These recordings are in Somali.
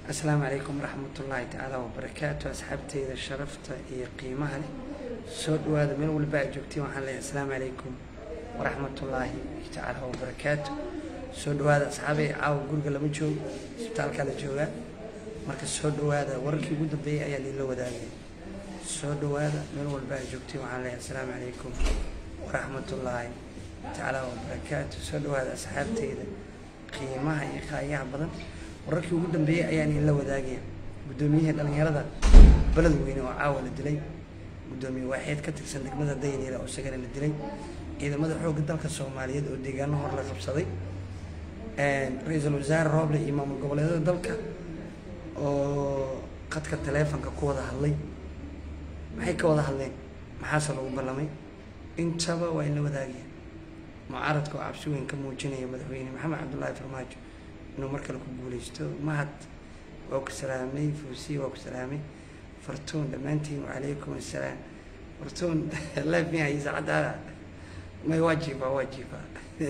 asalaamu calaykum waraxmatullaahi tacaala wabarakaatu asxaabteyda sharafta iyo qiimaha leh soo dhawaada meel walba aad joogtiin waxaan leeyahay asalaamu calaykum waraxmatullaahi tacaala wabarakaatu soo dhawaada asxaabey caawa guriga lama joogo isbitaalkaa la joogaa marka soo dhawaada wararkii ugu dambeeyey ayaa liila wadaagaya soo dhawaada meel walba aad joogtiin waxaan leeyahay asalaamu calaykum waraxmatullaahi tacaala wabarakaatu soo dhawaada asxaabteyda qiimaha iyo qaayaha badan wararkii ugu dambeeyey ayaan idinla wadaagaya guddoomiyihii dhallinyarada beled weyne oo caawa la dilay guddoomiye waaxeed ka tirsan degmada dayniile oo isagana la dilay ciidamada xoogga dalka soomaaliyeed oo deegaano hor la qabsaday ra-iisul wasaare rooble iyo maamul goboleedyada dalka oo qadka taleefonka ku wada hadlay maxay ka wada hadleen maxaase lagu ballamay intaba waa in la wadaagaya mucaaradka oo cabsi weyn ka muujinaya madaxweyne maxamed cabdullaahi farmaajo inuu mar kale ku guuleysto mahad waa ku salaamay fuusiye waa ku salaamay fartuun dhammaantiin wacalaykum assalaam fartuun life mi hayay saacaddaada may waa jiifaa waa jiifaa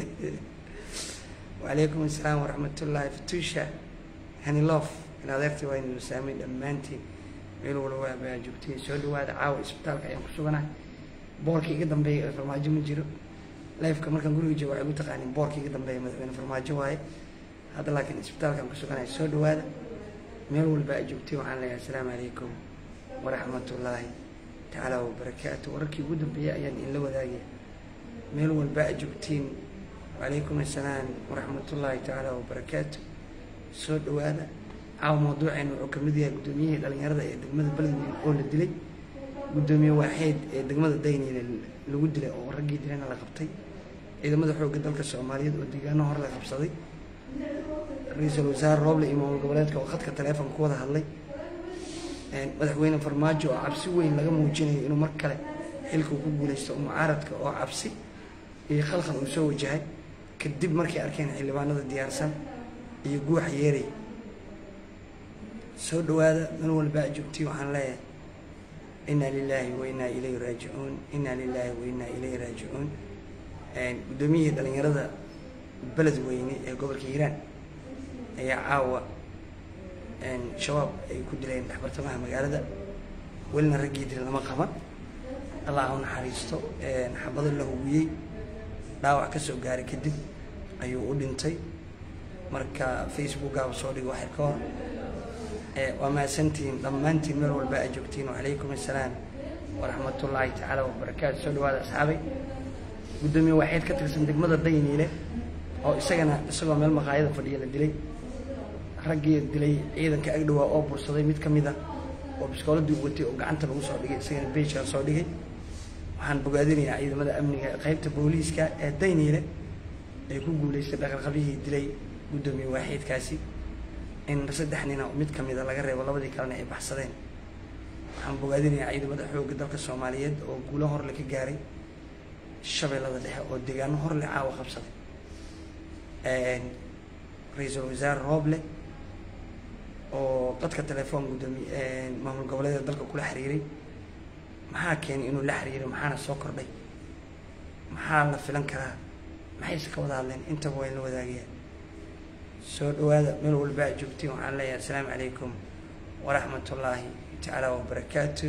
wacalaykum assalaam waraxmatullaahi fatuusha hanilof in adeertii waa inu saamay dhammaantiin meel walba baa joogtay soo dhawaada caawa isbitaalka ayaan ku suganahay boorka iga dambeeya ee farmaajo ma jiro lifeka markaan guriga joogo waxay ugu taqaanin boorka iga dambeeya madaxweyne farmaajo waaye hadda laakiin isbitaalkaan ku suganahay soo dhawaada meel walba aad joogtay waxaan leeyahay asalaamu calaykum waraxmatullaahi tacaala wabarakaatu wararkii ugu dambeeyey ayaan idinla wadaagaya meel walba aad joogtiin wacalaykum assalaam waraxmatullaahi tacaala wabarakaatu soo dhawaada caawa mawduuceena wuxuu kamid yahay guddoomiyihii dhallinyarada ee degmada beledweyne oo la dilay guddoomiye waaxeed ee degmada dayniile lagu dilay oo raggii dilana la qabtay ciidamada xoogga dalka soomaaliyeed oo deegaano hor la qabsaday ra-iisul wasaare rooble iyo maamul goboleedka oo khadka taleefonka ku wada hadlay madaxweyne farmaajo oo cabsi weyn laga muujinayo inuu mar kale xilka uu ku guuleysto mucaaradka oo cabsi iyo khalkhal uu soo wajahay kadib markay arkeen xildhibaanada diyaarsan iyo guuxa yeeray soo dhawaada meel walba aad joogtay waxaan leeyahay inaa lilaahi wa inaa ilayhi raajicuun inaa lilaahi wa inaa ilayhi raajicuun guddoomiyihii dhallinyarada beled weyne ee gobolka hiiraan ayaa caawa shabaab ay ku dileen dhexbartamaha magaalada welina raggii dil lama qaban allah u naxariisto xabado la hubiyey dhaawac ka soo gaaray kadib ayuu u dhintay marka facebookgaaba soo dhigo waxir ka hor waa mahadsantihiin dhammaantiin meel walba aad joogtiin wacalaykum assalaam waraxmatullaahi tacaala wabarakaatu soo dhawaada asxaabay guddoomiye waaxeed ka tirsan degmada dayniile oo isagana isagoo meel maqaayada fadhiya la dilay raggii dilay ciidanka agdhowaa oo bursaday mid ka mid a oo biskooladii u watay oo gacanta lagu soo dhigay isagana beejkaa soo dhigay waxaan bogaadinayaa ciidamada amniga qaybta booliiska ee dayniile ay ku guuleystay dhaqanqabihii dilay guddoomiye waaxeedkaasi in saddex nina mid ka mida laga reebo labadii kalena ay baxsadeen waxaan bogaadinayaa ciidamada xoogga dalka soomaaliyeed oo guulo horle ka gaaray shabeellada dhexe oo deegaano horle caawa qabsaday ra-iisul wasaare rooble oo dadka telefoon guddoomiye maamul goboleeda dalka kula xiriiray maxaa keenay inuu la xiriiray maxaana soo kordhay maxaa la filan karaa maxayse ka wada hadleen intaba waa in la wadaagaya soo dhawaada meel walba aad joogtiin waxaan leeyahay asalaamu calaykum waraxmatullaahi tacaala wabarakaatu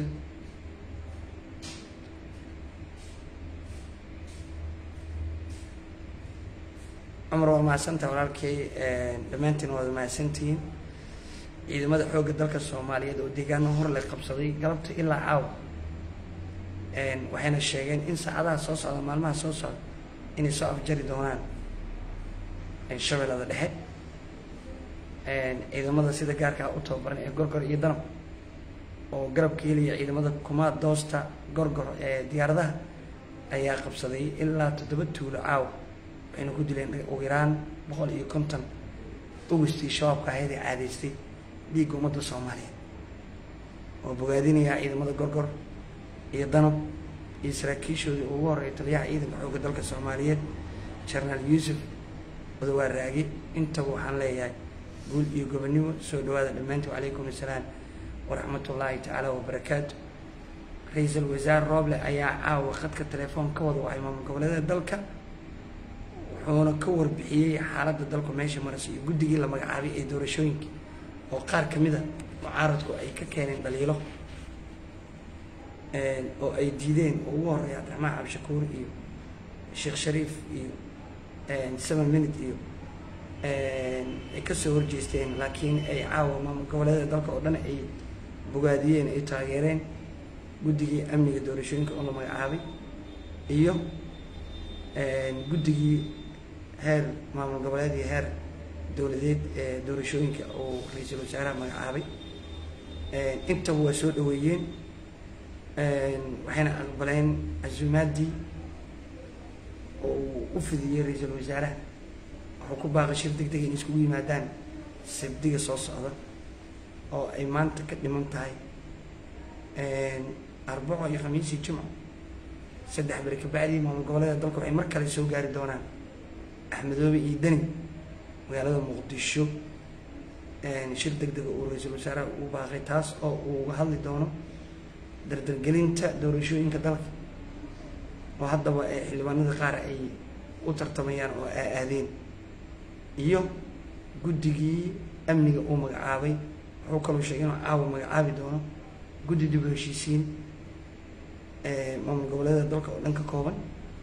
cumar waa mahadsantaha walaalkay dhammaantiin waad mahadsantihiin ciidamada xoogga dalka soomaaliyeed oo deegaano hor la qabsaday galabta ilaa caawa waxayna sheegeen in saacadaha soo socda maalmaha soo socda inay soo afjari doonaan shabeellada dhexe ciidamada sida gaarkaa u tababaran ee gorgor iyo danab oo garabka heliya ciidamada kumaad doosta gorgor ee diyaaradaha ayaa qabsaday ilaa toddoba tuulo caawa waxayna ku dileen ugu yaraan boqol iyo konton ogistii shabaabka ahayd ee caadaystay dhiigga ummadda soomaaliyeed oo bogaadinayaa ciidamada gorgor iyo danab iyo saraakiishoodii ugu horreeya taliyaha ciidanka xoogga dalka soomaaliyeed jenaraal yuusuf odawaa raagi intaba waxaan leeyahay guul iyo gobonimo soo dhawaada dhammaantii wacalaykum assalaam waraxmatullaahi tacaala wabarakaatu ra-iisul wasaare rooble ayaa caawa khadka telefoon ka wada wahay maamul goboleedada dalka wuxuuna ka warbixiyey xaaladda dalku meesha maraysa iyo guddigii la magacaabay ee doorashooyinka oo qaar ka mida mucaaradku ay ka keeneen dhaliilo oo ay diideen oo ugu horeeya cabdiraxmaan cabdishakuur iyo sheekh shariif iyo seven minute iyo ay kasoo horjeesteen laakiin ay caawa maamul goboleeda dalka oo dhan ay bogaadiyeen ay taageereen guddigii amniga doorashooyinka oo la magacaabay iyo guddigii heer maamul goboleed iyo heer dowladeed ee doorashooyinka oo ra-iisul wasaaraha magacaabay intaba waa soo dhaweeyeen waxayna aqbaleen casuumaaddii oo uu u fidiyey ra-iisul wasaaraha wuxuu ku baaqay shir deg deg in iskugu yimaadaan sabdiga soo socda oo ay maanta ka dhiman tahay arbaco iyo khamiis iyo jimco saddex beri kabacdii maamul goboleeda dalka waxay mar kale soo gaari doonaan axmedoobe iyo deni magaalada muqdisho shir deg dega uu ra-iisul wasaaraha uu baaqay taas oo uu uga hadli doono dardargelinta doorashooyinka dalka oo haddaba xildhibaanada qaar ay u tartamayaan oo aaadeen iyo guddigii amniga uu magacaabay wuxuu kaloo sheegay inuu caawa magacaabi doono guddi dib u heshiisiin maamul goboleeda dalka oo dhan ka kooban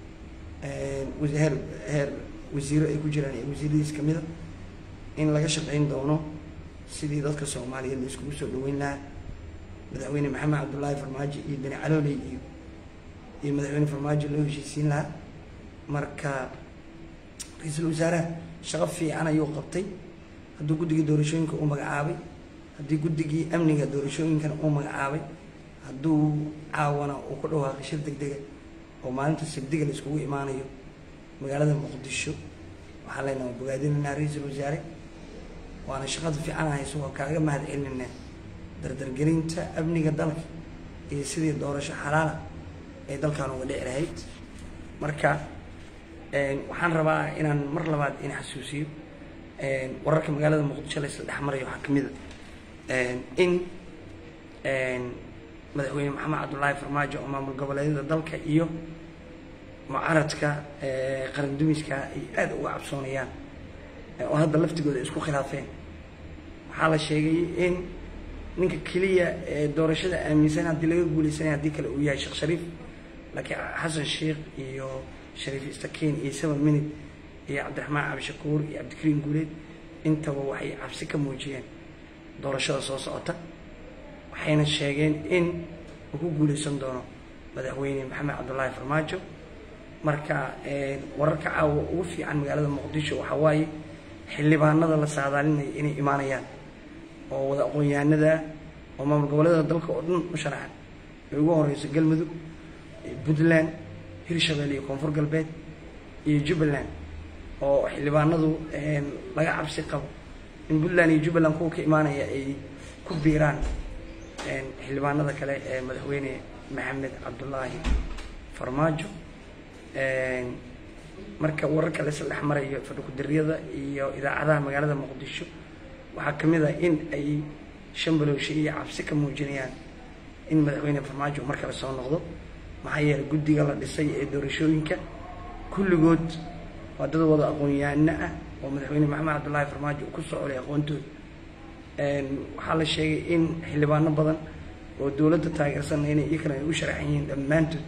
heer heer wasiiro ay ku jiraan iyo wasiiradiis kamid a in laga shaqeyn doono sidii dadka soomaaliyeed la iskugu soo dhaweyn lahaa madaxweyne maxamed cabdullaahi farmaajo iyo beni calooley iyo iyo madaxweyne farmaajo loo heshiisiin lahaa marka ra-iisul wasaaraha shaqo fiican ayuu qabtay hadduu guddigii doorashooyinka uu magacaabay haddii guddigii amniga doorashooyinkana uu magacaabay hadduu caawana uu ku dhawaaqay shir deg dega oo maalinta sabdiga la iskugu imaanayo magaalada muqdisho waxaan leenaha bogaadinaynaa ra-iisul wasaare waana shaqada fiican hayso waa kaaga mahad celinayna dardargelinta amniga dalka iyo sidii doorasho xalaala ee dalkan uga dhici lahayd marka waxaan rabaa inaan mar labaad in xasuusiyo wararka magaalada muqdisho la isla dhex marayo waxaa kamid a in madaxweyne maxamed cabdullaahi farmaajo oo maamul goboleedyada dalka iyo mucaradka qarandumiska ay aada uga cabsoonayaan oo hadda laftigooda isku khilaafeen waxaa la sheegay in ninka keliya ee doorashada aaminsan haddii laga guuleysanaya haddii kale uu yahay sheekh shariif laakiin xasan sheikh iyo shariif istakiin iyo seven minute iyo cabdiraxmaan cabdishakuur iyo cabdikariim guuleed intaba waxay cabsi ka muujiyeen doorashada soo socota waxayna sheegeen in uu ku guuleysan doono madaxweyne maxamed cabdullaahi farmaajo marka wararka caawa ugu fiican magaalada muqdisho waxaa waaye xildhibaanada la saadaalinaya inay imaanayaan oo wada aqoon-yahanada oo maamul goboleeda dalka oo dhan u sharaxan ay ugu horeyso galmudug puntland hirshabelle iyo koonfur galbeed iyo jubbaland oo xildhibaanadu laga cabsi qabo in puntland iyo jubbaland kuwa ka imaanaya ay ku biiraan xildhibaanada kale ee madaxweyne maxamed cabdullaahi farmaajo marka wararka la isla dhex marayo fadhikudariyada iyo idaacadaha magaalada muqdisho waxaa kamid ah in ay shambalowshe iyo cabsi ka muujinayaan in madaxweyne farmaajo mar kale soo noqdo maxaa yeelay guddiga la dhisay ee doorashooyinka kulligood waa dad wada aqoon-yaano ah oo madaxweyne maxamed cabdullaahi farmaajo uu ku soo colay aqoontooda waxaa la sheegay in xildhibaano badan oo dowladda taageersanna inay iyakana ay u sharaxan yihiin dhammaantood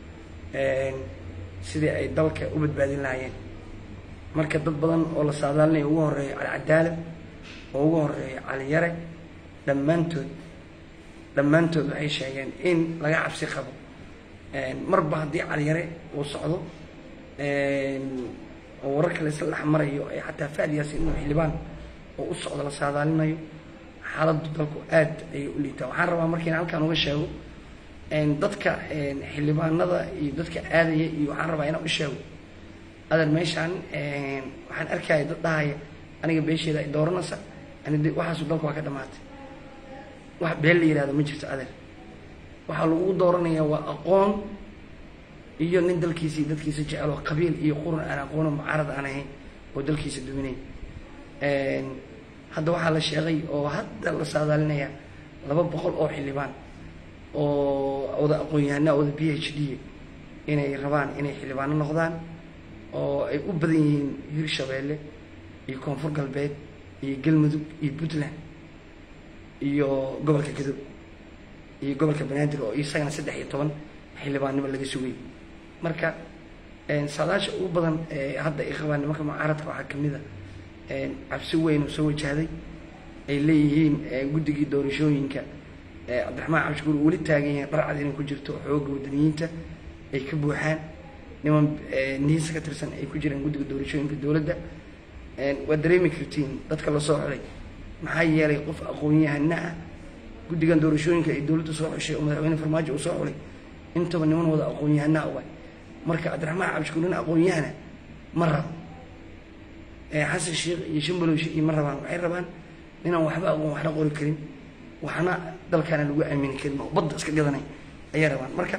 sidii ay dalka u badbaadin lahaayeen marka dad badan oo la saadaalinaya ugu horeeyo cali cadaalad oo ugu horeeyo cali yare dhammaantood dhammaantood waxay sheegeen in laga cabsi qabo marba haddii cali yare uu socdo oo warar kale isla dhex marayo ee xataa faadiyaasi inuu xildhibaan oo u socdo la saadaalinayo xaaladdu dalku aad ayay u liitaa waxaan rabaa markiina halkaan uga sheego dadka xildhibaanada iyo dadka aadaya iyo waxaan rabaa inaan u sheego adan meeshaan waxaan arkaya dad dhahaya aniga beesheeda ay dooranaysa ani waxaasu dalku waa ka dhamaatay wax been la yihahdo ma jirto adeer waxaa lagu dooranayaa waa aqoon iyo nin dalkiisa iyo dadkiisa jecel oo qabiil iyo quran aan aqoono mucaarad aan ahayn oo dalkiisa duminay hadda waxaa la sheegay oo hadda la saadaalinayaa laba boqol oo xildhibaan oo wada aqoon-yahanaa wada b h d inay rabaan inay xildhibaano noqdaan oo ay u badan yihiin hirshabeelle iyo koonfur galbeed iyo galmudug iyo puntland iyo gobolka gadow iyo gobolka banaadir oo isagana saddex iyo toban xildhibaannimo laga sugay marka saadaasha ugu badan ee hadda ay qabaan nimanka mucaaradka waxaa kamid a cabsi weyn oo soo wajahday ay leeyihiin guddigii doorashooyinka cabdiraxmaan cabshukuur weli taagan yahay dharcad inay ku jirto xooga wadaniyiinta ay ka buuxaan niman niisa ka tirsan ay ku jiraan guddiga doorashooyinka dowladda waad dareemi kartiin dadka lasoo xulay maxaa yeelay qof aqoon-yahana ah guddigan doorashooyinka ay dowladda soo xushay oo madaxweyne farmaajo uu soo xulay intaba niman wada aqoon-yahanaa uga marka cabdiraxmaan cabshukuur nin aqoon-yahana ma rabo xasan sheekh iyo shambaloshi iyo ma rabaan waxay rabaan ninaan waxba aqoon waxna qori karin waxna dalkaana lagu aamini karin oo badda iska gadanay ayay rabaan marka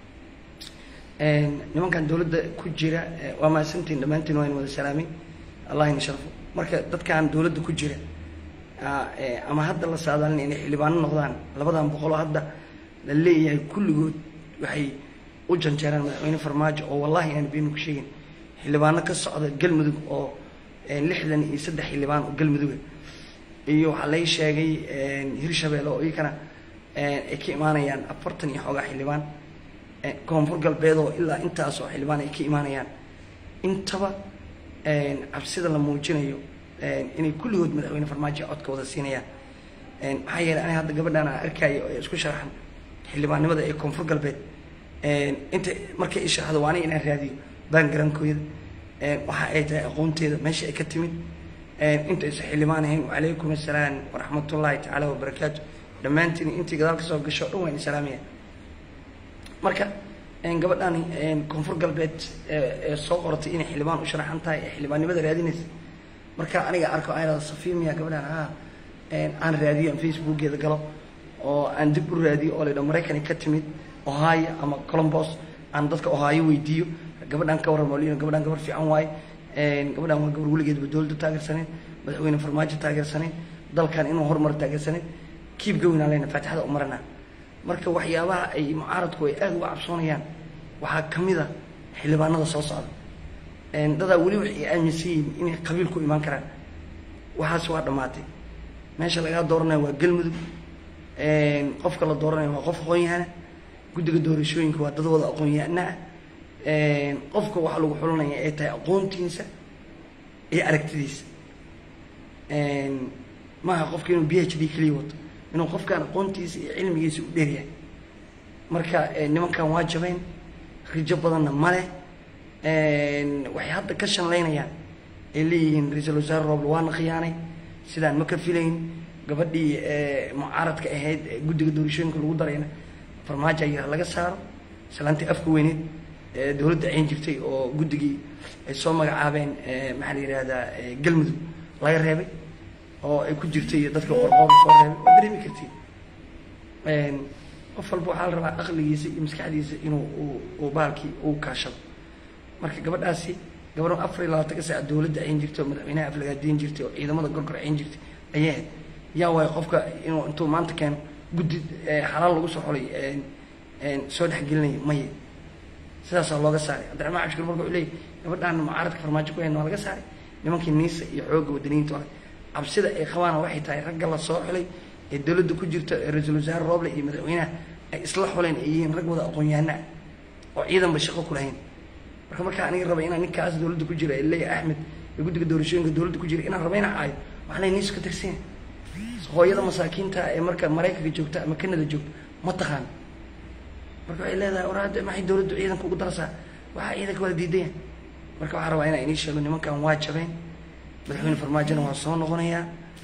nimankan dowladda ku jira waa mahadsantiin dhammaantiin waa in wada salaamay allah ina sharfo marka dadkan dowladda ku jira ama hadda la saadaalin inay xildhibaano noqdaan labadan boqoloo hadda la leeyahay kulligood waxay u janjeeraan madaxweyne farmaajo oo wallahi aan beenu ku sheegin xildhibaano ka socda galmudug oo lixdan iyo saddex xildhibaan oo galmuduga iyo waxaa lay sheegay hirshabelle oo iyakana ay ka imaanayaan afartan iyo xoogaa xildhibaan koonfur galbeed oo ilaa intaasoo xildhibaan ay ka imaanayaan intaba cabsida la muujinayo inay kulligood madaxweyne farmaajo codka wada siinayaan maxaa yeeley aniga hadda gabadhaan aan arkaayo ee isku sharaxan xildhibaannimada ee koonfur galbeed inta markay isharaxdo waa aniga inaan raadiyo baangarankooyada waxa ay tahay aqoonteeda meesha ay ka timid inta aysan xildhibaan ahayn wacalaykum assalaam waraxmatullaahi tacaala wabarakaatu dhammaantiin intii gadaal ka soo gasho o dhan waan islaamaya marka gabadhani koonfur galbeed ee soo qoratay inay xildhibaan u sharaxan tahay ee xildhibaannimada raadinaysa marka aniga arko ayada safiimiya gabadhan ha aan raadiyo aan facebookeeda galo oo aan dib u raadiyo oo laydha maraykani ka timid ohio ama colombos aan dadka ohio weydiiyo gabadhan ka warramo lin gabadhan gabar fiican waaye gabadhan waa gabar weligeedba dowladda taageersaneyn madaxweyne farmaajo taageersaneyn dalkan inuu horumar taageersaneyn kiib gawinaa leyna faatixada u marana marka waxyaabaha ay mucaaradku ay aada uga cabsoonayaan waxaa kamid a xildhibaanada soo socda dadaa weli waxay aaminsan yihiin inay qabiil ku imaan karaan waxaas waa dhammaatay meesha lagaa dooranayo waa galmudug qofka la dooranayo waa qof aqoon-yahana guddiga doorashooyinka waa dad wada aqoon-yahanaa qofka waxaa lagu xulanaya ay tahay aqoontiisa iyo aragtidiisa maaha qofka inuu b h d keliya wato inuu qofkaan aqoontiisa iyo cilmigiisa u dheeryahay marka nimankan waa jabeen rijo badanna male waxay hadda ka shanlaynayaan ay leeyihiin ra-iisul wasaare rooble waana khiyaanay sidaan ma ka filayn gabadhii mucaaradka ahayd ee guddiga doorashooyinka lagu darayna farmaajo ayar laga saaro islaantii afka weyneed dowladda ayn jirtay oo guddigii ay soo magacaabeen maxaa la yihahdaa galmudug laga reebay oo ay ku jirtay dadka qorqoor soo reebay waa dareemi kartiin qof walba waxaa la rabaa aqligiisa iyo maskaxdiisa inuu uu baalkii uu kaashado marka gabadhaasi gabadhan afar iyo labaatanka saac dowladda ayn jirtay oo madaxweynaha aflagaadiin jirtay oo ciidamada gorgor ayn jirtay ayay ahayd yaa waayo qofka inuu intuu maanta keeno guddi xalaal lagu soo xolay soo dhexgelinaya maya sidaasaa looga saaray cabdiraxmaan cabshir marka wuxuu leeyay gabadhaan mucaaradka farmaajo ku hayn waa laga saaray nimankii niisa iyo xoogga wadaniyiinta waa cabsida ay qabaana waxay tahay ragga la soo xulay ee dowladda ku jirta ra-iisul wasaare rooble iyo madaxweynaha ay isla xuleen ay yihiin rag wada aqoon-yahanaa oo ciidanba shaqo ku lahayn marka markaa aniga raba inaan ninkaas dowladda ku jira ee leeya axmed ee guddiga doorashooyinka dowladda ku jira inaan raba inaan caayo waxaa lay niisu ka tirsan hooyada masaakiinta ee marka maraykanka joogta ama kanada joogta ma taqaan marka waxay leedahay war hadda maxay dowladdu ciidanka ugu darsaa waxaa ciidanka wada diidayaan marka waxaa rabaa inaan inii sheego nimankan waa jabeen madaxweyne farmaajona waa soo noqonayaa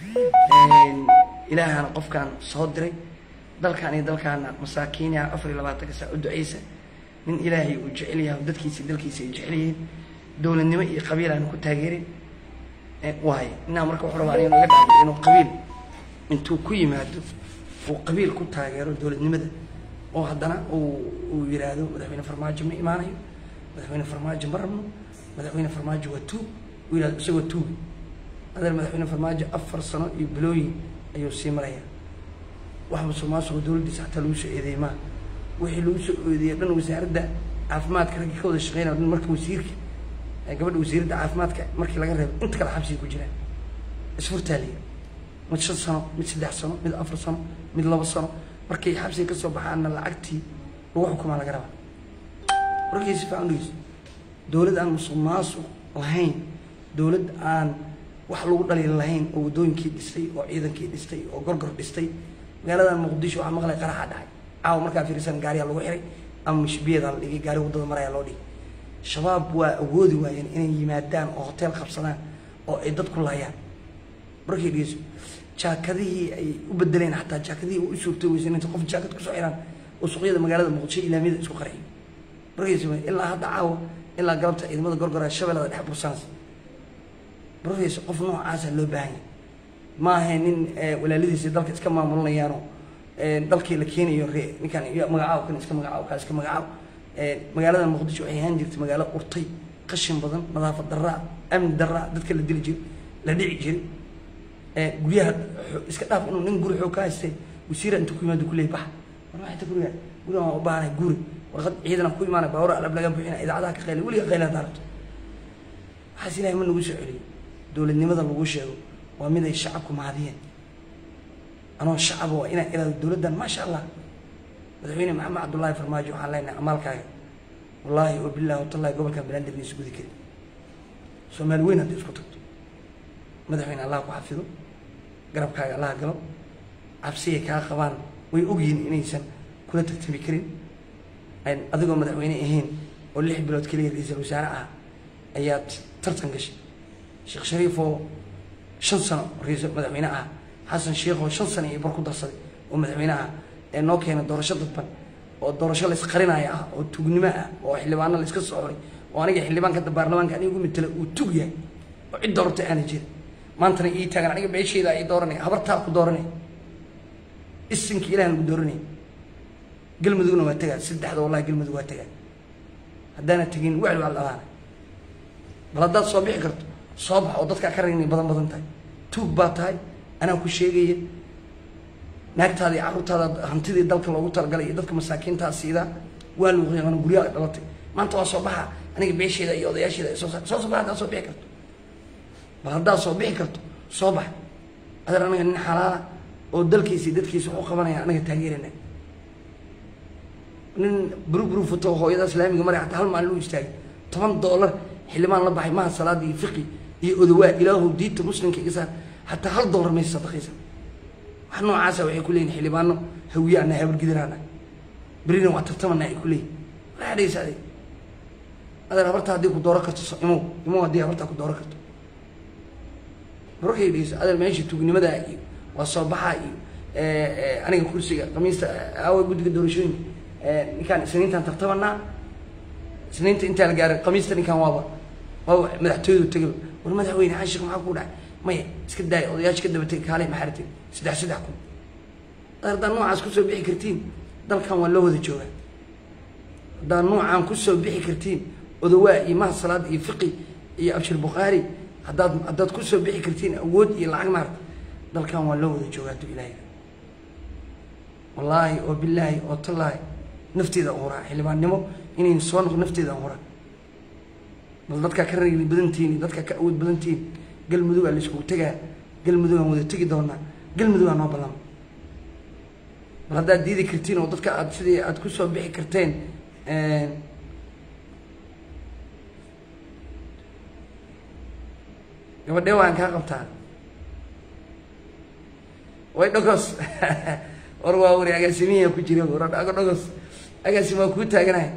ilaahana qofkaan soo diray dalkan iyo dalkaana masaakiinyaha afar iyo labaatanka saa u duceysa nin ilaahay uu jecel yahay dadkiisa dalkiisa ay jecel yihiin dowladnimo iyo qabiil aanu ku taageerin waayo inaa marka wuxuu rabaa aniga naga dhacay inuu qabiil intuu ku yimaado uu qabiil ku taageero dowladnimada oo haddana uu uu yidhaahdo madaxweyne farmaajo ma imaanayo madaxweyne farmaajo ma rabno madaxweyne farmaajo waa tuug uu yidhahdo isagoo tuugi adeer madaxweyne farmaajo afar sano iyo bilooyin ayuu sii maraya wax musuqmaasuqa dowladdiisa xataa lagu soo eedeeyey maa wixii lagu soo eedeeyey dhan wasaaradda caafimaadka raggii ka wada shaqeynaya dhan marka wasiirka gabadha wasiiradda caafimaadka markii laga reebo inta kale xabsiga ku jiraan isfurtaaliya mid shan sano mid saddex sano mid afar sano mid labo sano markay xabsiga kasoo baxaanna lacagtii lagu xukumaa laga rabaa warkii si fiican dhegeyso dowlad aan musuq maasuq lahayn dowlad aan wax lagu dhaliil lahayn oo waddooyinkii dhistay oo ciidankii dhistay oo gorgor dhistay magaaladan muqdisho waxaa maqlay qaraxa dhacay caawa markaa fiirsan gaariyaa lagu xiray ama mishbiyadaa la dhigay gaari waddada marayaa loo dhigay shabaab waa awoodi waayeen inay yimaadaan oo hotel qabsadaan oo ay dad ku laayaan markay dhegeyso jaakadihii ay u bedeleen xataa jaakadihii u suurtay weysan inta qof jaakad kusoo xiraan oo suuqyada magaalada muqdisho ilaamiyada isku qarxiyo markaysa ilaa hadda caawa ilaa galabta ciidamada gorgora shabeellada dhex bursaans markaysa qof noocaasa loo baahan yahay ma ahayn nin walaaladiisa dalka iska maamulinayaano dalkii la keenayo ree ninkaan magacaaw kan iska magacaaw kaa iska magacaaw magaalada muqdisho waxay ahaan jirtay magaalo urtay qashin badan nadaafad daraa amni daraa dadka la dili jiray la dhici jiray guryaha iska dhaaf inuu nin guri xoog ka haystay wasiira intuu ku yimaado kuleey bax war maxay ta guriga guriga waan u baahanay guri warqad ciidan ku imaanay baawar alab laga buuxina idaacadaha ka qayla weliga qayla daarto waxaas ilahay ma nagu soo celiyo dowladnimada lagu sheego waa mid ay shacabku mahadiyeen anoo shacaba waa inaan ilaado dowladdan maasha allah madaxweyne maxamed cabdullaahi farmaajo waxaan leenahay amaalkaaga wallaahi oo billahi watallahi gobolkan banaadir ma isgudi karin soomaali weyn hadday isku tagto madaxweyne allah ku xafido garabkaaga allah galo cabsiyay kaa qabaan way ogyihiin inaysan kula tartami karin adigoo madaxweyne ahayn oo lix bilood keliya ra-iisul wasaare ah ayaad tartan gashay sheekh shariif oo shan sano ra-iisul madaxweyne ah xasan sheekh oo shan sano iyo bar ku darsaday oo madaxweyne ah ee noo keena doorasho dadban oo doorasho laysqarinaya ah oo tugnimo ah oo xildhibaano layska soo xoray oo aniga xildhibaanka baarlamaanka aniga ugu matela uu tug yahay oo cid doorata aana jirin maantana ii taagan aniga beeshayda ii dooranaya habartaa ku dooranaya isinka ilahan ugu dooranaya galmudugna waa tagaa saddexda wallahi galmudug waa tagaa haddaana tegin wacli waa dhalaana bal haddaad soo bixi karto soo bax oo dadkaa ka ragnay badan badan tahay tuug baa tahay anaa ku sheegaya naagtaada iyo carruurtaada hantidii dalka loogu talagalay iyo dadka masaakiintaa siidaa waa luuqyaqano guryaha dhalatay maanta waa soo baxa aniga beesheeda iyo odayaasheeda soo soo soo bax haddaad soo bixi karto bal haddaad soo bixi karto soo bax adeer anaga nin xalaala oo dalkiisa iyo dadkiisa wax u qabanaya anaga taageerana nin buruburu futo hooyada islaamiga mara hataa hal maalin u istaagay toban doolar xildhibaan la baxay maha salaada iyo fiqi iyo odawaa ilaahu diinta muslimka iga saar hataa hal doolar maysa sadaqaysa wax noocaasa waxay ku leeyihin xildhibaano hawiye ana habargidiraana berina waa tartamana ay ku leeyihin waxaa dhegeysa adeeg adeer habarta haddii ku dooran karto imow imow haddii habartaa ku dooran karto markay dhegeyso adeer meesha tuugnimadaa iyo waa soo baxaa iyo aniga kursiga khamiista aawa guddiga doorashooyinka ninkaan isniintaan tartabanaa isniinta intaa la gaaray khamiista ninkaan waaba waaba madaxtooyadu tegay war madaxweyne xashik maxaa ku dhacay maya iska daaya odayaasha ka dabatay kaalay maxaa ratay saddex saddex kun haddaad noocaas kusoo bixi kartiin dalkan waa loo wada joogaa haddaad noocaan kusoo bixi kartiin odawaa iyo maha salaad iyo fiqi iyo abshir bukhaari haddaad haddaad kusoo bixi kartiin awood iyo lacag maarta dalkan waa loo wada joogaa tu ilaahay wallaahi oo bilaahi oo tallaahi nafteeda uhuraa xildhibaannimo inayn soo noqo nafteeda uhuraa bal dadkaa ka ragli badantihin iyo dadkaa ka awood badantihin galmudugaa la iskugu tegaa galmudugaan wada tegi doonaa galmudugaa noo ballama bal haddaad diidi kartiin oo dadka aad sidii aad kusoo bixi karteen gabadhee waan kaa qabtaa way dhogos war waa wari agaasimihiya ku jira war dhago dhogos agaasim waa kuu taaganahay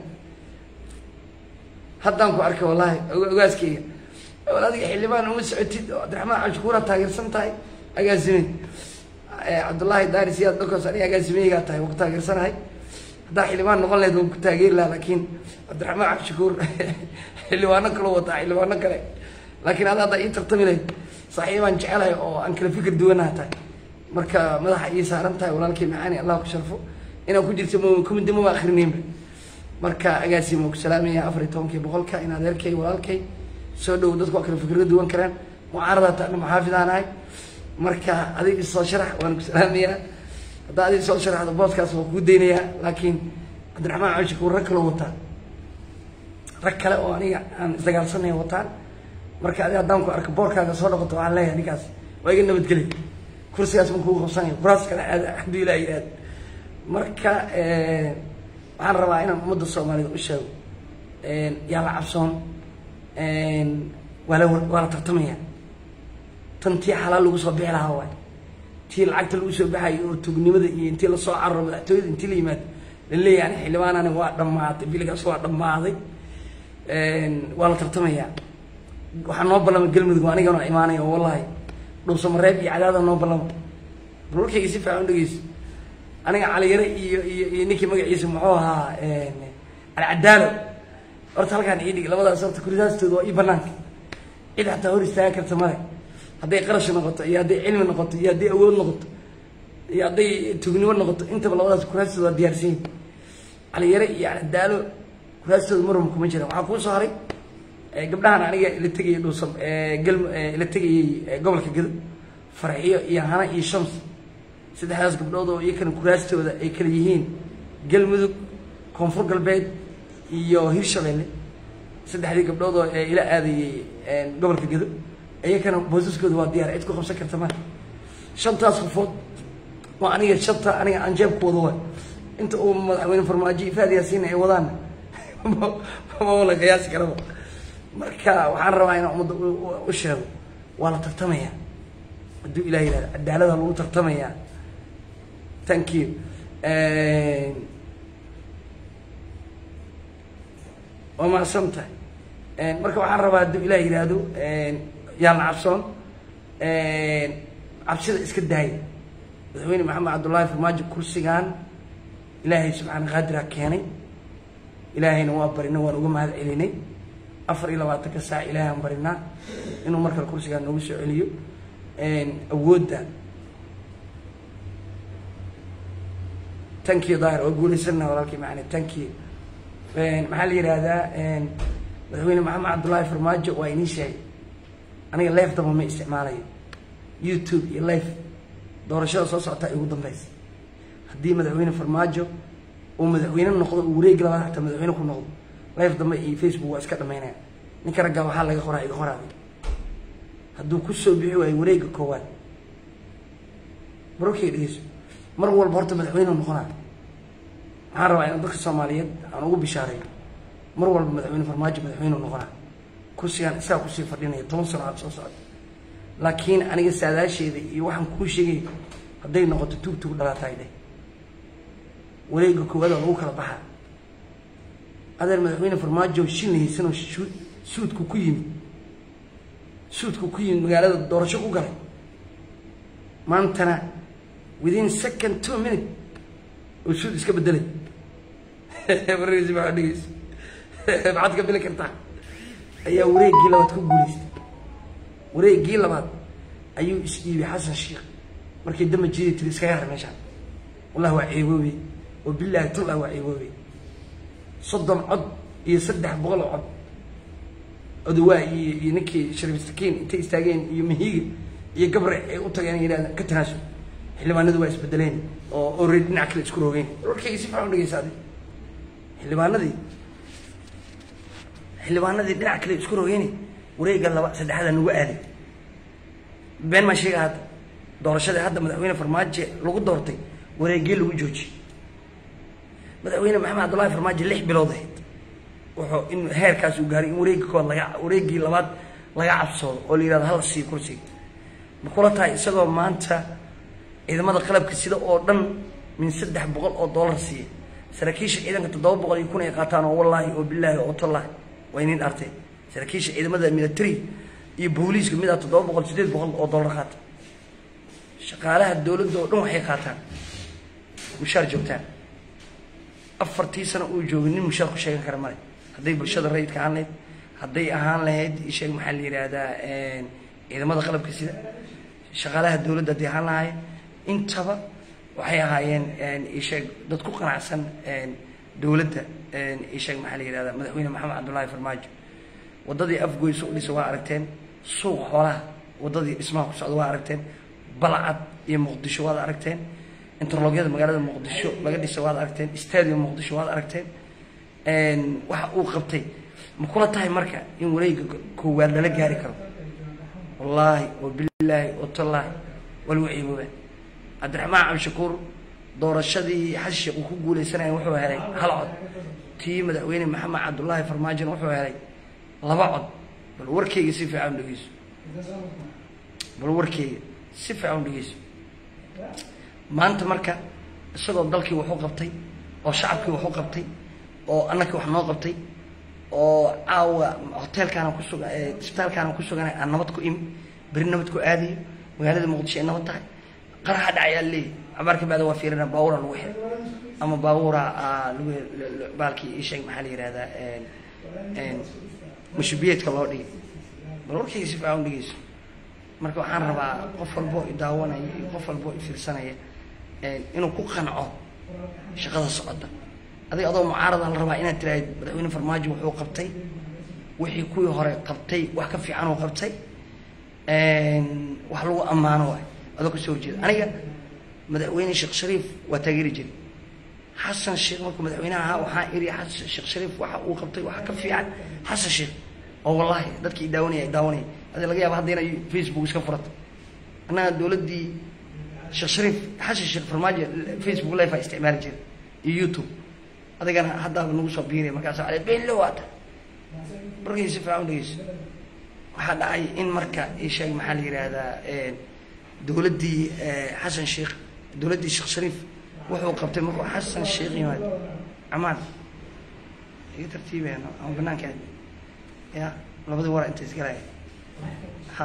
haddaan ku arkay wallaahi ogaaskeyga wal adiga xildhibaan uma socotid oo cabdiraxmaan cabshukuura taageersan tahay agaasimeed cabdullaahi daari siyaad dhogos aniga agaasimeygaa tahay waa ku taageersanahay haddaa xildhibaan noqon lahayd waan ku taageeri lahaa laakiin cabdiraxmaan cabshukuur xildhibaano kaloo wataa xildhibaano kale laakiin ada haddaa ii tartami lahayd saaxiibaan jecelahay oo aan kala fikir duwanaha tahay marka madaxa ii saaran tahay walaalkay macaani allah ku sharfo inaan ku jirto m kumida maba akrinaynba marka agaasima ku salaamaya afar iyo tobankii boqolka in adeerkay walaalkay soo dhow dadku waa kala fikiro duwan karaan mucaarada taana maxaafidaan ahay marka adig isoo sharax waan ku salaamayaa haddaa adig soo sharaxdo booskaas waa kuu daynayaa laakiin cabdiraxmaan cabshakuur rag kaloo wataa rag kale oo aniga aan isdagaalsanaya wataan marka adi haddaan ku arko boorkaaga soo noqoto waxaan leeyahay ninkaas waa iga nabadgelya kursigaas ma kugu qabsanayo kuraas kale aad hadduu ilaa yidhaahdo marka waxaan rabaa inaan ummadda soomaaliyed u sheego yaa la cabsoon waa la waa la tartamaya tan tii xalaal lagu soo bixi lahaa waay tii lacagta lagu soo baxayo oo tugnimada iyo intii lasoo cararo madaxtooyada intii la yimaado laleeyahay ani xildhibaanani waa dhammaaday biligaas waa dhammaaday waa la tartamayaa waxaa noo ballama galmudug anigana imaanaya oo wallahi dhuusamareeb iyo cadaada noo ballama balwarkayga si fiican u dhegeyso aniga caliyare iyo iyo iyo ninkii magaciisa muxuu ahaa alcadaalo horta halkaan ii dhig labadaas horta kuridaastooda waa ii banaanka cid xataa hor istaagan karta male hadday qarash noqoto iyo hadday cilmi noqoto iyo hadday awood noqoto iyo hadday tugnimo noqoto intaba labadaas kuraastooda waa diyaarsan yihin caliyare iyo alcadaalo kuraastooda marwam kuma jira waxaa kuu soo haray gabdhahan aniga ila tegayay dhuusam galm ila tegayay gobolka gado farxiyo iyo hana iyo shams saddexdaas gabdhood oo iyakana kuraastooda ay kala yihiin galmudug koonfur galbeed iyo hirshabelle saddexdii gabdhood oo ila aadayay gobolka gado iyakana boosaskooda waa diyaar cid ku qabsan karta male shantaas qofood waa aniga shanta aniga aan jeebku wado waay inta uu madaxweyne farmaajo ifaad yaasiin ay wadaana ma la qiyaasi karaba marka waxaan rabaa inaan ummadda u sheego waa la tartamaya hadduu ilah yihahdo cadaalada lagu tartamaya thank you waa mahadsan tahay marka waxaan rabaa hadduu ilah yihahdo yaan la cabsoon cabsida iska daaya madaxweyne maxamed cabdullaahi farmaajo kursigan ilaahay subxaana qaadira keenay ilaahayna waa barina waan uga mahad celinay afar iyo labaatanka saac ilaahay aan barinaa inuu markale kursigaa noogu soo celiyo awoodda tankiyo daahir oo guulaysana walaalkii macane tankiyo maxaa la yihahdaa madaxweyne maxamed cabdullaahi farmaajo waa inii sheegay aniga leef daba ma isticmaalayo youtube iyo leef doorashada soo socotaa igu dambeysa haddii madaxweyne farmaajo uu madaxweyne noqdo uu wareegi labaad xataa madaxweyne ku noqdo life dambe iyo facebook waa iska dhamaynaya ninka raggaa waxaa laga qoraa iga qoraaday hadduu kusoo bixi waayo wareega koowaad barokey dhegeyso mar walba horta madaxweyne noqonaa waxaan rabaa inaan dadka soomaaliyeed aan ugu bishaareeyo mar walba madaxweyne farmaajo madaxweyne noqonaa kursigaan isagaa kusii fadhinaya toban sano aad soo socda laakiin aniga saadaasheeda iyo waxaan kuu sheegay hadday noqoto tuug tuug dhalaataay dheh wareega koowaad oo lagu kala baxaa adeer madaxweyne farmaajo shin haysanoo suudku ku yimid suudku ku yimid magaalada doorasho ku galay maantana within second two minute oo suud iska bedelay wargiisi maxaa dhegeysa maxaad ka bili kartaa ayaa wareeggii labaad ku guulaystay wareeggii labaad ayuu is-dhiibay xasan sheikh markii damba jiday tiri iskaga har meeshaan wallahi waa ceeboobey oo bilaahi tullah waa ceeboobey soddon cod iyo saddex boqol oo cod odawaa iyo iyo ninkii shariif sakiin intay istaageen iyo mahiiga iyo gabre ay u tageen yidhahdeen ka tanaasul xildhibaanadu waa isbedeleen oo already dhinac kale isku roogeen warkayga si fiican u dhegeysa adi xildhibaanadii xildhibaanadii dhinac kale isku roogeen wareegga laba saddexda nagu aaday been maa sheega hadda doorashadii hadda madaxweyne farmaajo lagu doortay wareeggii lagu joojiyey madaxweyne maxamed cabdullaahi farmaajo lix bilood ahayd wuxuu in heerkaas uu gaaray in wareeggi kood laga wareeggii labaad laga cabsoodo oo la yihahdo hala sii kursiga ma kula tahay isagoo maanta ciidamada qalabka sida oo dhan min saddex boqol oo dollar siiya saraakiisha ciidanka toddoba boqol iyo kun ay qaataan oo wallaahi oo bilaahi oo tallaahi waa inin artay saraakiisha ciidamada military iyo booliiska midaa toddoba boqol sideed boqol oo dollar qaata shaqaalaha dowladda oo dhan waxay qaataan mushaar joogtaan afartii sano uu joogay nin mushaar ku sheegan kara male hadday bulshada rayidka ahaan lahayd hadday ahaan lahayd isheeg maxaa la yidhaahdaa ciidamada qalabka sida shaqaalaha dowladda hadday ahaan lahaayeen intaba waxay ahaayeen isheeg dad ku qanacsan dowladda isheeg maxaa la yihahdaa madaxweyne maxamed cabdullaahi farmaajo waddadii afgoyso u dhisa waa aragteen suuq xoolaha waddadii dhismaha ku socda waa aragteen balcad iyo muqdisho waad aragteen interlogyada magaalada muqdisho laga dhisa waad aragteen stadium muqdisho waad aragteen waxa uu qabtay ma kula tahay marka in wareega koowaad lala gaari karo wallaahi oo bilaahi oo tallaahi waa lagu ciibooba cabdiraxmaan cabdishakuur doorashadii xasan sheekh uu ku guuleysanaya wuxuu helay hal cod tii madaxweyne maxamed cabdullaahi farmaajona wuxuu helay laba cod bal warkeyga si fiican u dhegeyso bal warkeyga si fiican u dhegeyso maanta marka isagoo dalkii wax u qabtay oo shacabkii wax u qabtay oo annakii wax noo qabtay oo caawa hoteelkaana kusuga isbitaalkaana ku suganay aan nabad ku imi beri nabad ku aadayo magaalada muqdisho ay nabad tahay qaraxa dhacayaa leeyahy cabaarka bacda waa fiirina baabuura lagu xiray ama baabuura lagu baalkii isheeg maxaa la yihahdaa mashubiyeedka loo dhigay bal warkayga si fiican u dhegeyso marka waxaan rabaa qof walbo i daawanaya iyo qof walbo i fiirsanaya inuu ku qanco shaqada socota adiga adoo mucaarada la rabaa inaad tiraahid madaxweyne farmaajo wuxuu qabtay wixii kuwii hore qabtay wax ka fiican uu qabtay wax lagu ammaano waay adoo kasoo horjeeda aniga madaxweyne sheekh shariif waa taageeri jiray xasan sheekh markuu madaxweynaha ahaa waxaa iri xasan sheekh shariif waxa uu qabtay waxa ka fiican xasan sheekh oo wallahi dadkii i daawanaya i daawanaya adi laga yaaba hadda inay facebook iska furato annaga dowladdii sheekh shariif xasan sheekh farmaajo facebook live aa isticmaali jiray iyo youtube adigana haddaaba nagu soo biiriya markaasa ale beenlo waata markay si fiican u dhegeyso waxaa dhacay in marka isheeg maxaa la yihahdaa dowladdii xasan sheekh dowladdii sheekh shariif wuxuu qabtay markuu xasan sheekh yimaad camaan iga tartiibeen ama banaankeed ya labadii wara inta isgalaya ha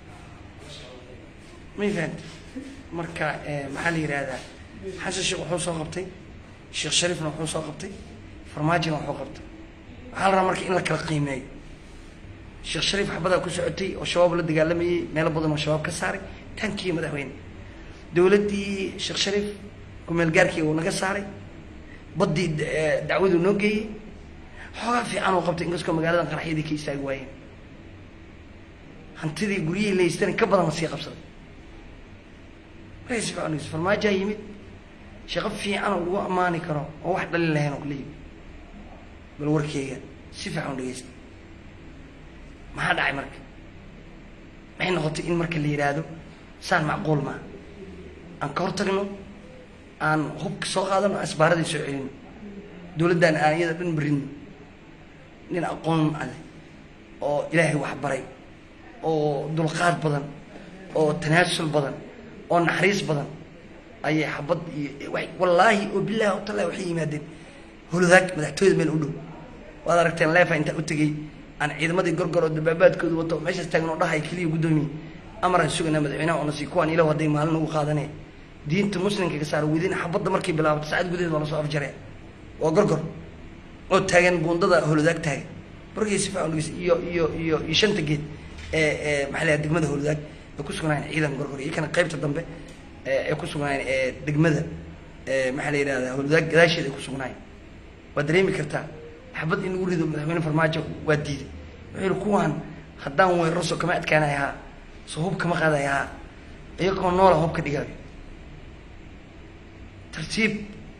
may fahamti marka maxaa la yihahdaa xasan sheekh wuxuu soo qabtay sheekh shariifna wuxuu soo qabtay farmaajina wuxuu qabtay waxaa la rabaa marka in la kala qiimeeyo sheekh shariif xabadaa ku socotay oo shabaab la dagaalamayey meelo badan oo shabaab ka saaray tankii madaxweyne dowladdii sheekh shariif kumeelgaarkii uu naga saaray baddii dacwaduu noo geeyey xoogaa fiican uu qabtay inkastoo magaaladan qaraxyadii ka istaagi waayeen hantidii guryihii laystana ka badan la sii qabsaday markaas fiican farmaajaa yimid shaqo fiican oo lagu ammaani karo oo wax dhalin lahayn oo kala yimid bal warkeyga si fiican u dhegeysta maxaa dhacay marka maxay noqotay in marka la yidhaahdo saan macquul maa aan ka hor tagno aan hubka soo qaadano asbaaradii soo celino dowladdan aan iyada dhan marino nin aqoon aleh oo ilaahay wax baray oo dulqaad badan oo tanaasul badan oo naxariis badan ayay xabad iyo wallaahi oo bilahi o tallahi waxay yimaadeen holodaag madaxtooyada meel u dhow waad aragteen leefa intaa u tegey aan ciidamadii gorgor oo dabaabaadkooda wato meeshaas taagan oo dhahay keliya guddoomiye amaraan suganaa madaxweynaha oo nasiib kuwaan ilaw hadday maalin ugu qaadanaya diinta muslimka ka saara wadiin xabadda markay bilaabato saacad gudaheed waa lasoo afjaraya waa gorgor oo taagan buundada holodaag taagan markay si fiican dhegeysa iyo iyo iyo iyo shanta geed ee ee maxaa la degmada holodaag ay ku sugnaayeen ciidan gorgor iyo kana qaybta dambe ee ku sugnaayeen ee degmada ee maxaa la yidhahdaa holodaag gadaasheeda ay ku sugnaayeen waa dareemi kartaa xabad in lagu rido madaxweyne farmaajo waa diiday wuxuu yihi kuwaan haddaan weeraro so kama adkaanay ahaa so hub kama qaaday ahaa iyagoo noola hub ka dhigaayo tartiib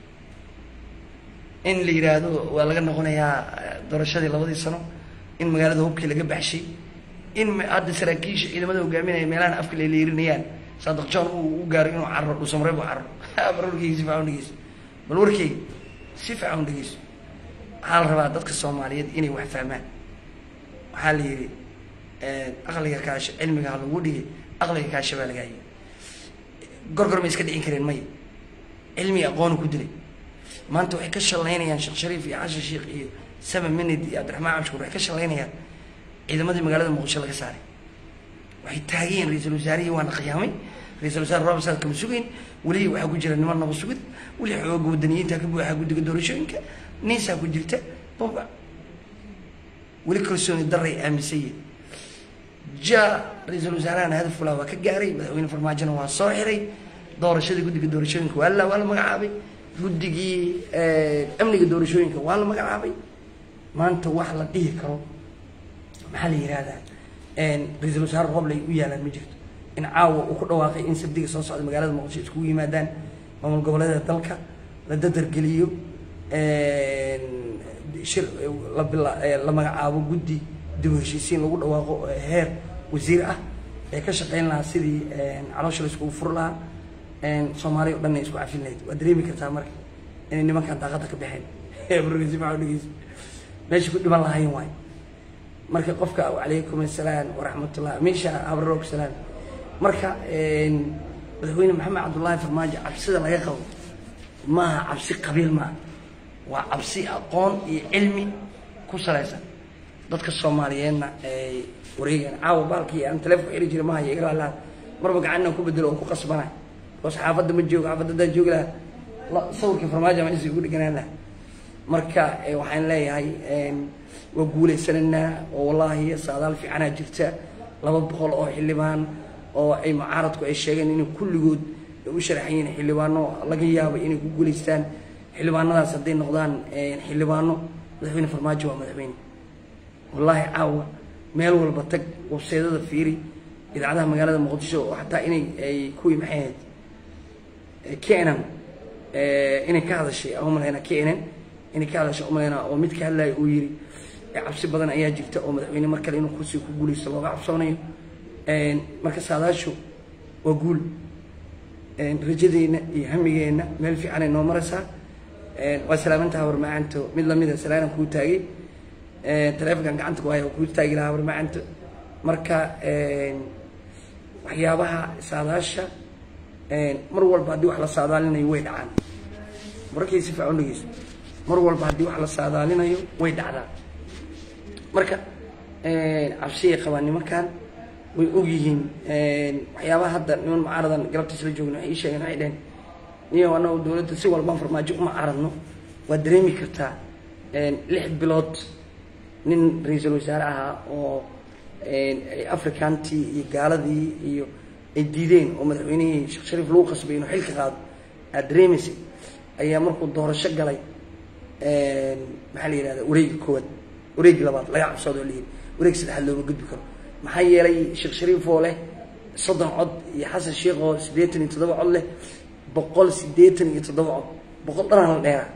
in la yidhaahdo waa laga noqonayaa doorashadii labadii sano in magaalada hubkii laga baxshay in hadda saraakiisha ciidamada hogaaminaya meelahan afka laleerinayaan saadaq john uu u gaaro inuu carro dhuusamareeb u carro bal warkeyga si fiican u dhegeyso bal warkeyga si fiican u dhegeyso waxaa la rabaa dadka soomaaliyeed inay wax fahmaan waxaa la yidhi aqliga kaasha cilmiga ha lagu dhigay aqliga kaasha baa lagaa yii gorgor ma iska dhicin kareen maya cilmiga aqoonu ku dilay maanta waxay ka shalaynayaan sheekh shariif iyo xashan sheekh iyo sama minid iyo cabdiraxmaan cabshukur waxay ka shalaynayaan ciidamadii magaalada muqdisho laga saaray waxay taagayeen ra-iisul wasaarihii waana qiyaamay ra-isul wasaare rob saad kama sugayn weli waxaa ku jira niman naba sugid weli xooga wadaniyiinta ka buuxaa guddiga doorashooyinka niisaa ku jirta baba weli kalsooni daray aaminsaye ja ra-iisul wasaarahana hadaf fulaa waa ka gaaray madaxweyne farmaajona waa soo xiray doorashadii guddiga doorashooyinka waa la waa la magacaabay guddigii amniga doorashooyinka waa la magacaabay maanta wax la dhihi karo maxaa la yihahdaa ra-iisul wasaare roble ay u yaalaan ma jirto in caawa uu ku dhawaaqay in sabdiga soo socda magaalada muqdisho iskugu yimaadaan maamul goboleeda dalka la dadargeliyo shir la bila la magacaabo guddi dib u heshiisiin lagu dhawaaqo heer wasiir ah ee ka shaqayn lahaa sidii caloosha la iskugu fur lahaa soomaaliya o dhan ay isku cafin lahayd waa dareemi kartaa marka inay nimankan daaqada ka baxeen burgesi maa dhegeysa meesha ku dhiman lahayn waay marka qofka calaykum assalaam waraxmatullah meesha abrarog salaam marka madaxweyne maxamed cabdullaahi farmaajo cabsida laga qabo maaha cabsi qabiil maaha waa cabsi aqoon iyo cilmi ku salaysan dadka soomaaliyeedna ay wareegaan caawa baalkii aan taleefon xiri jira mahayo iga laalaan marba gacanna ku bedelo oo ku qasbana because xaafadda ma joogo xaafadda haddaan joogi lahaa sawirkii farmaajo ma isi ugu dhiganaan laha marka waxaan leeyahay waa guulaysanaynaa oo wallaahi saadaal fiicanaa jirta laba boqol oo xildhibaan oo ay mucaaradku ay sheegeen inay kulligood u sharaxan yihiin xildhibaano laga yaabo inay ku guulaystaan xildhibaanadaas hadday noqdaan xildhibaano madaxweyne farmaajo waa madaxweyne wallaahi caawa meel walba tag webseedada fiiri idaacadaha magaalada muqdisho oo xataa inay ay kuwii maxay ahayd kenan inay ka hadashay aan umalayna kenan inay ka hadashay umalayna oo mid ka hadlaya uu yiri cabsi badan ayaa jirta oo madaxweyne mar kale inuu kursiga ku guulaysto looga cabsoonayo marka saadaashu waa guul rajadeenna iyo hamigeenna meel fiican ay noo maraysaa waa salaamantaha warmacaanto mid lamida salaanan kuu taagay taleefonkan gacanta ku haya kuu taagi lahaa warmacaanto marka waxyaabaha saadaasha mar walba haddii wax la saadaalinayo way dhacaan markay si fiican dhegeyso mar walba haddii wax la saadaalinayo way dhacdaa marka cabsiyay qabaan nimankan way ogyihiin waxyaabaha hadda niman mucaaradan galabtiis la joogna waxay ii sheegeen waxay dheheen niyo annagu dowladda si walbaan farmaajo uma caaradno waad dareemi kartaa lix bilood nin ra-iisul wasaare ahaa oo africantii iyo gaaladii iyo ay diideen oo madaxweynihii sheekh shariif lagu qasbay inuu xilka qaado aad dareemaysay ayaa markuu doorasho galay maxaa la yihahda wareegi koowaad wareegi labaad laga cabsoodo lihi wareeg saddexaad looma gudbi karo maxaa yeelay sheekh shariif oo leh soddon cod iyo xasan sheekh oo siddeetan iyo toddoba cod leh boqol siddeetan iyo toddoba cod boqol dhanaan la dheeraa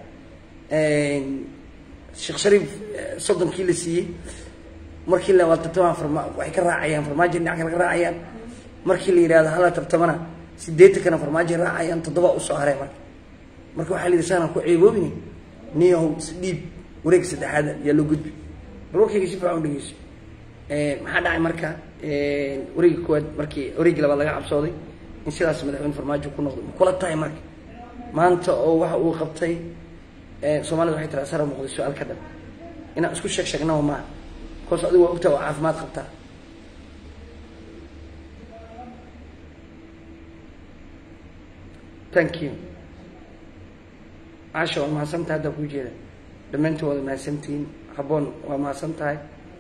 sheekh shariif soddonkii la siiyey markii la tartamaa farma waxay ka raacayaan farmaajo dhinac kale ka raacayaan markii la yidhahdo hala tartamana siddeetankana farmaajo raacayaan toddoba usoo hareen marka marka waxaa la yidhi saanaan ku ceeboobini niyahow dhiib wareeg saddexaad yaa loo gudbi bal warkayga si fiican u dhegeyso maxaa dhacay marka wareegi koowaad markii wareegi labaad laga cabsooday in sidaas madaxweyne farmaajo ku noqdo ma kula tahay marka maanta oo waxa uu qabtay soomaalida waxay tiraa sara muuqday su-aal ka dhan inaan isku sheeg sheegnaba maaha koos adigu waa ogtaa waa caafimaad qabtaa thank you caasha waa mahadsantahay haddaa kuu jeeda dhammaantiin waad mahadsantihiin haboon waa mahadsan tahay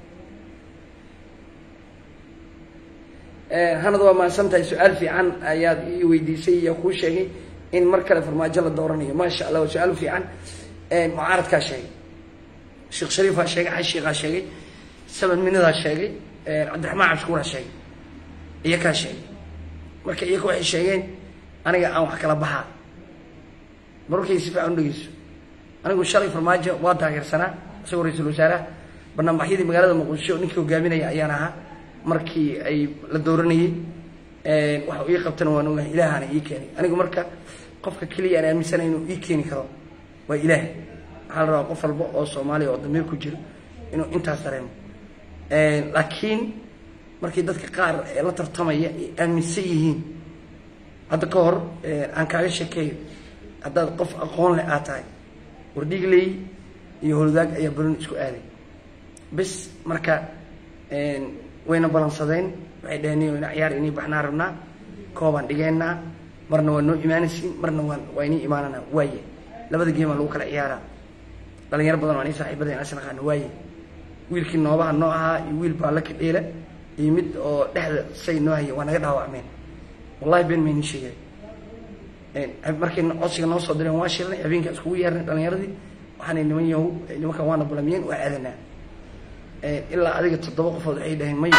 hanad waa mahadsan tahay su-aal fiican ayaad ii weydiisay iyo kuu sheegay in mar kale farmaajo la dooranayo maasha allah waa su-aal fiican mucaaradkaa sheegay sheekh shariifaa sheegay xaj sheekhaa sheegay saban minadaa sheegay cabdiraxmaan cabshukuuraa sheegay iyakaa sheegay marka iyaka waxay sheegeen aniga aan wax kala baxaa mararkay si fiican u dhegeyso anigu shalay farmaajo waa taageersanaa isagoo ra-iisul wasaaraha banaanbaxyadii magaalada muqdisho ninkii hogaaminaya ayaan ahaa markii ay la dooranayey waxa ii qabtana waan ogahay ilaahaana ii keenay anigu marka qofka keliya aan aaminsanay inuu ii keeni karo waa ilaah waxaa la rabaa qof walba oo soomaaliya oo damiir ku jiro inuu intaas dareemo laakiin markii dadka qaar ee la tartamaya ay aaminsan yihiin hadda ka hor aan kaaga sheekeeyo haddaad qof aqoon leh aad tahay wardhigley iyo holudaag ayaa balon isku aaday bis marka wayna balansadeen waxay dhaheen niyo ina ciyaar inii baxnaa rabnaa koobaan dhigeynaa marna waa noo imaanaysiin marna waan waa inii imaananaa waaye labada geemaa lagu kala ciyaaraa dhalinyaro badan waa nii saaxiibadeen as naqaano waaye wiilkii noobaha noo ahaa iyo wiil baa la kadheela iyo mid oo dhexda say noo haya waa naga dhaawacmeen wallahi been mayni sheegay markay codsiga noo soo direen waa shirnay habeenkaa iskugu yeernay dhalinyaradii waxaanay niman yahow nimankan waana bulamiyeen waa aadanaa ilaa adiga toddoba qofood waxay dhaheen may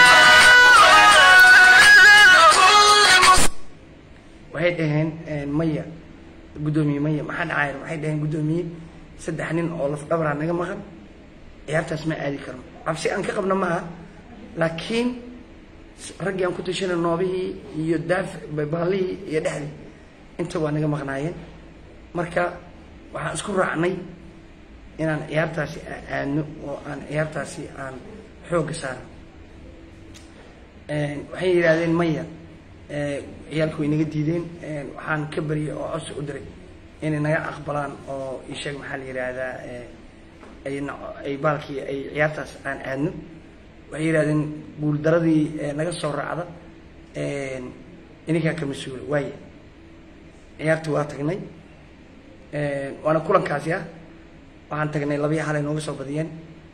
waxay dhaheen maya guddoomiye maya maxaa dhacayan waxay dhaheen guddoomiye saddex nin oo laf dhabaraa naga maqan ciyaartaas ma aadi karno cabsi aan ka qabna maaha laakiin raggii aan ku tashanay noobihii iyo daafi baalihii iyo dhexdii inta waa naga maqnaayeen marka waxaan isku raacnay inaan ciyaartaasi aadno oo aan ciyaartaasi aan xoogga saarno waxay yidhaahdeen maya ciyaalku way naga diideen waxaan ka baryay oo codsi u diray inay naga aqbalaan oo isheeg maxaa la yidhaahdaa ay ay baalkii ay ciyaartaas aan aadno waxay yidhahdeen guuldaradii naga soo raacda ininkaa ka mas-uula waaye ciyaartii waa tagnay waana kulankaasi ah waxaan tagnay labiya halay nooga soo badiyeen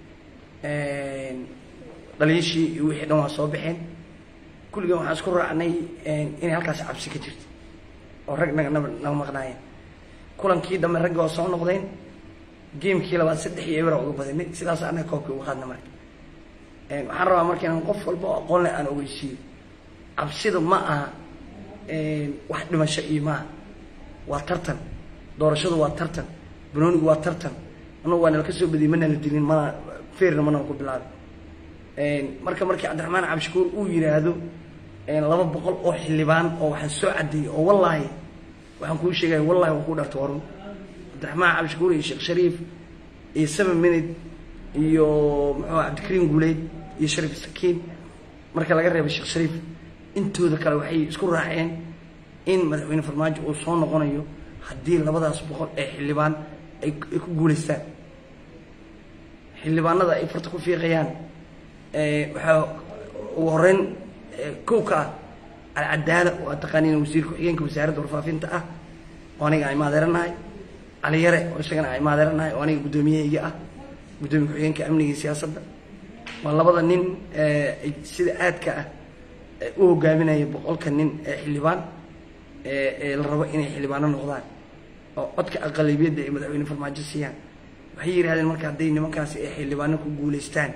dhaliishii iyo wixii dhan waa soo baxeen kulligan waxaan isku raacnay inay halkaasi cabsi ka jirto oo rag naga naba naga maqnaayeen kulankii dambe ragga waa soo noqdeen geemkii labaad saddex iyo ebera uga badinay sidaas annaga koobkii uga qaadna marka waxaan rabaa marka inaan qof walba oo aqoon leh aan ogeysiiyo cabsida ma aha wax dhimasho iyo maaha waa tartan doorashadu waa tartan banoonigu waa tartan anugu waa nala ka soo badiyey mana la dilin mana feerna mana ku bilaabay marka markii cabdiraxmaan cabdishakuur uu yidhaahdo laba boqol oo xildhibaan oo waxaan soo cadeeyey oo wallaahi waxaan kuu sheegaya wallahi waan kuu dharta warun cabdiraxmaan cabdishakuur iyo sheekh shariif iyo seven minute iyo muxuu cabdikariim guuleyd iyo shariif sakiin marka laga reebay sheekh shariif intooda kale waxay isku raaceen in madaxweyne farmaajo uu soo noqonayo haddii labadaas boqol ee xildhibaan ay ku guulaystaan xildhibaanada ay farta ku fiiqayaan waxaa ugu horeyn kow ka ah alcadaala oo aad taqaaniin wasiir ku-xigeenka wasaaradda warfaafinta ah oo aniga ay maadeeranahay cali yare oo isagana ay maadeeranahay oo aniga guddoomiyahayga ah guddoomiye ku-xigeenka amniga iyo siyaasadda waa labada nin sida aadka ah u hogaaminaya boqolka nin ee xildhibaan ee la rabo inay xildhibaano noqdaan oo codka aqalabiyadda ay madaxweyne farmaajo siiyaan waxay yidhahdeen marka hadday nimankaasi ay xildhibaano ku guulaystaan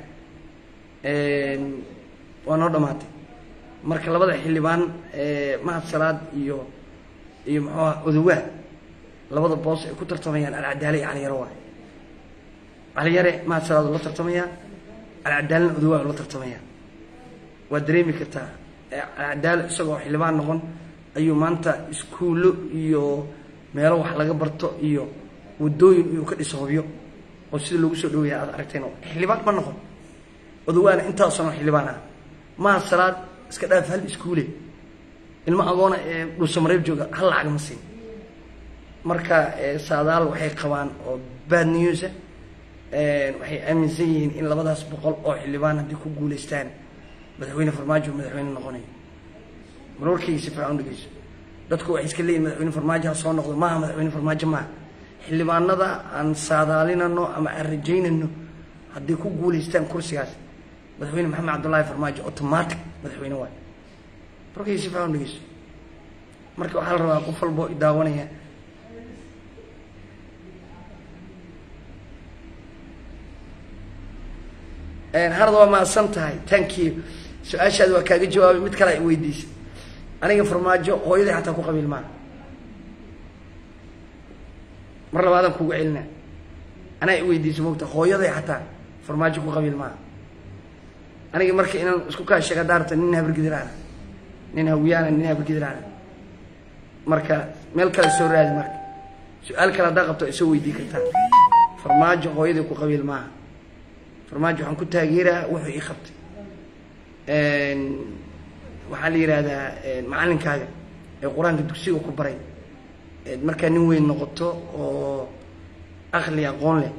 waa noo dhamaatay marka labada xildhibaan mahad salaad iyo iyo muxuuha odowaa labada boos ay ku tartamayaan alcadaale iyo caliyaro waay caliyare mahad salaad la tartamayaa alcadaalena odowaa la tartamayaa waa dareemi kartaa alcadaale isagoo xildhibaan noqon ayuu maanta iskuullo iyo meelo wax laga barto iyo wadooyin iyuu ka dhiso hobyo oo sida loogu soo dhaweeya aad aragteen xildhibaan ma noqon odawaana intaasano xildhibaan ah maha salaad iska dhaaf hal iskuule ilmo agoona ee dhuusamareeb jooga hal lacag ma siin marka saadaal waxay qabaan oo bad newsa waxay aaminsan yihiin in labadaas boqol oo xildhibaan haddii ku guulaystaan madaxweyne farmaajo madaxweyne noqonayo marwarkayga si fiican u dhegeyso dadku waxay iska leeyihin madaxweyne farmaajo ha soo noqdo maaha madaxweyne farmaajo maaha xildhibaanada aan saadaalinano ama aan rajaynano hadday ku guulaystaan kursigaas madaxweyne maxamed cabdullaahi farmaajo automatic madaxweyne waay markay si fiican u dhegeyso marka waxaa la rabaa qof walboo idaawanaya harad waa mahadsan tahay thank you su-aashaadi waa kaaga jawaabay mid kale ay weydiisay aniga farmaajo hooyaday xataa ku qabiil maaha mar labaadaan kugu celina anaa i weydiisay mogta hooyaday xataa farmaajo ku qabiil maaha aniga marka inaan isku kaa sheega daarta nin habargidiraana nin hawiyaana nin habargidiraana marka meel kale soo raadi marka su-aal kale haddaa qabto ay soo weydii kartaa farmaajo hooyaday ku qabiil maaha farmaajo waxaan ku taageeraa wuxuu ii qabtay waxaa la yidhaahdaa macalinkaaga ee qur-aanka dugsiga ku baray markaa nin weyn noqoto oo aqli aqoon leh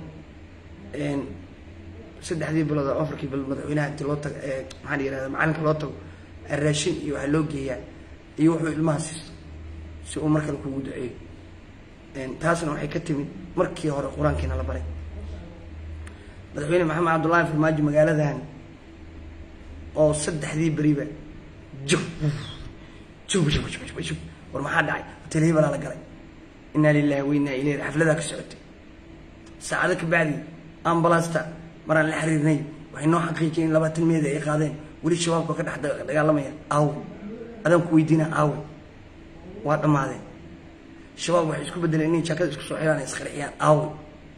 saddexdii bilood oo afarkii bilood madaxweynaha inti loo tago maxaa la yihahda macalinka loo tago raashin iyo waxaa loo geeyaa iyo wuxuu ilmaha siisto si uu markale kugu duceeyo taasna waxay ka timid markii hore qur-aankiina la baray madaxweyne maxamed cabdullaahi farmaajo magaaladan oo saddexdii beriba jub jub jub jub jub war maxaa dhacay hotel hebelaa la galay inaa lilahi wa inaa ilayhi xafladaa ka socotay saacado ka bacdi ambalaasta maraan la xiriirnay waxay noo xaqiijiyeen in labaatan meeda ay qaadeen weli shabaabka ka dhex dagaalamaya aawe adaan ku weydiina aawe waa dhammaadeen shabaab waxay isku bedeleen inay jaakada isku soo xiraan ay isqarxiyaan aawe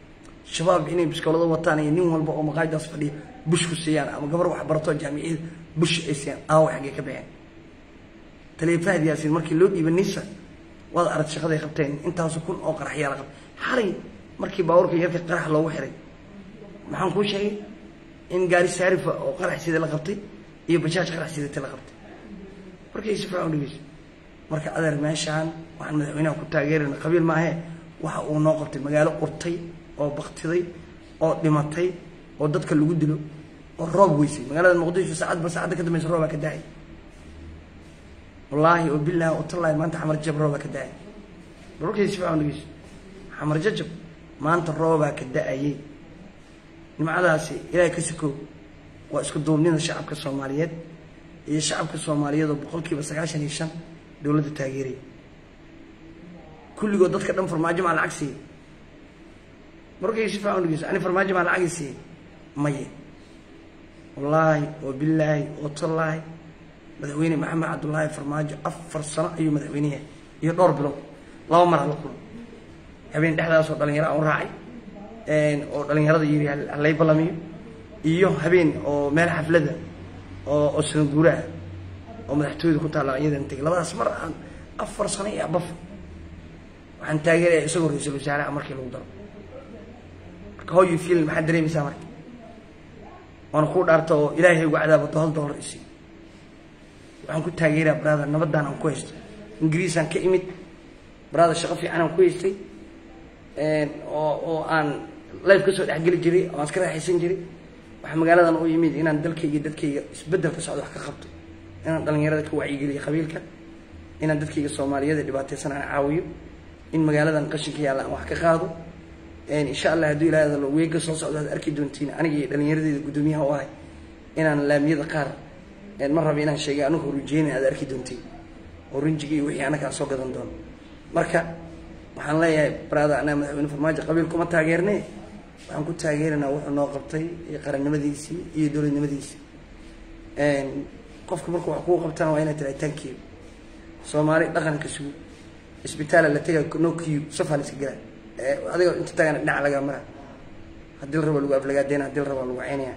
shabaab inay biskoolado wataan iyo nin walba oo maqaayadaas fadhiya bush ku siiyaan ama gabar wax barato jaamiciyada bush ay siiyaan aawa xaggee ka baxeen taliya fahad yaasiin markii loo dhiibay nisa waad arag shaqaday qabteen intaasu kun oo qaraxyaa la qabtay xalay markii baabuurka yarka qarax loogu xiray maxaan kuu sheegay in gaari saarifa oo qarax sida la qabtay iyo bajaaj qarax sidata la qabtay markay si fiican u dhegeyso marka adeer meeshaan waxaan madaxweynaha ku taageerayna qabiil maahee waxa uu noo qabtay magaalo urtay oo baktiday oo dhimatay oo dadka lagu dilo oo roob weysay magaalada muqdisho saacadba saacadda ka dambaysa roobaa ka dahay wallaahi oo bilaahi oo tallaahi maanta xamar jab roobaa ka da-ay balkay si fiican dhegeyso xamar jajab maanta roobaa ka da-ayay nimcadaasi ilaahay ka sikoow waa isku duubnida shacabka soomaaliyeed iyo shacabka soomaaliyeed oo boqol kiiba sagaashan iyo shan dowladda taageeraya kulligood dadka dhan farmaajo maa lacag siiyey markay si fiican dhegeyso ani farmaajo maa lacagi siiyey maye wallaahi oo bilaahi oo tallaahi madaxweyne maxamed cabdullaahi farmaajo afar sano ayuu madaxweyneyahay iyo dhowr bilood laba mar hala kulo habeen dhexdaasoo dhalinyaro aan u raacay oo dhalinyarada yiri halay ballamiyo iyo habeen oo meel xaflada oo oo sanaguura ah oo madaxtooyada ku taalla iyadan tegay labadaas mar aan afar sano iyo abaf waxaan taageeraya isagoo ra-iisul wasaaraha markii lagu daro marka how you feel maxaad dareemaysaa marka waana kuu dhaarta oo ilaahay ugu cadaabato hal dollar isi waxaan ku taageeraa brother nabadaan aan ku haysto ingiriisaan ka imid brother shaqo fiican aan ku haystay oo oo aan life kasoo dhexgeli jiray oo aan iska raaxaysan jiray waxaa magaaladan u yimid inaan dalkayga dadkayga isbeddel ka socdo wax ka qabto inaan dhalinyarada ka wacyigeliyo qabiilka inaan dadkayga soomaaliyeed ee dhibaataysan aan caawiyo in magaaladan qashinka yaalla aan wax ka qaado insha allah hadduu ilaahda weega soo socdo aad arki doontiin aniga iyo dhallinyaradeeda guddoomiyaha u ahay inaan laamiyada qaar ma raba inaan sheegay anigu rujeyna aad arki doontiin oo rinjiga iyo wixii anaga aan soo gadan doono marka waxaan leeyahay brada anaa madaxweyne farmaajo qabiil kuma taageerne waxaan ku taageeranaa wuxuu noo qabtay iyo qarannimadiisii iyo dowladnimadiisii qofka marka wax kuu qabtaan waa inaad tirahay tankiyo soomaali dhaqanka sugu isbitaala la tega no q safaa la iska gelaa adiga inta tagana dhinac lagaa mara haddii la rabo lagu aflagaadeyna haddii la rabo lagu ceynaya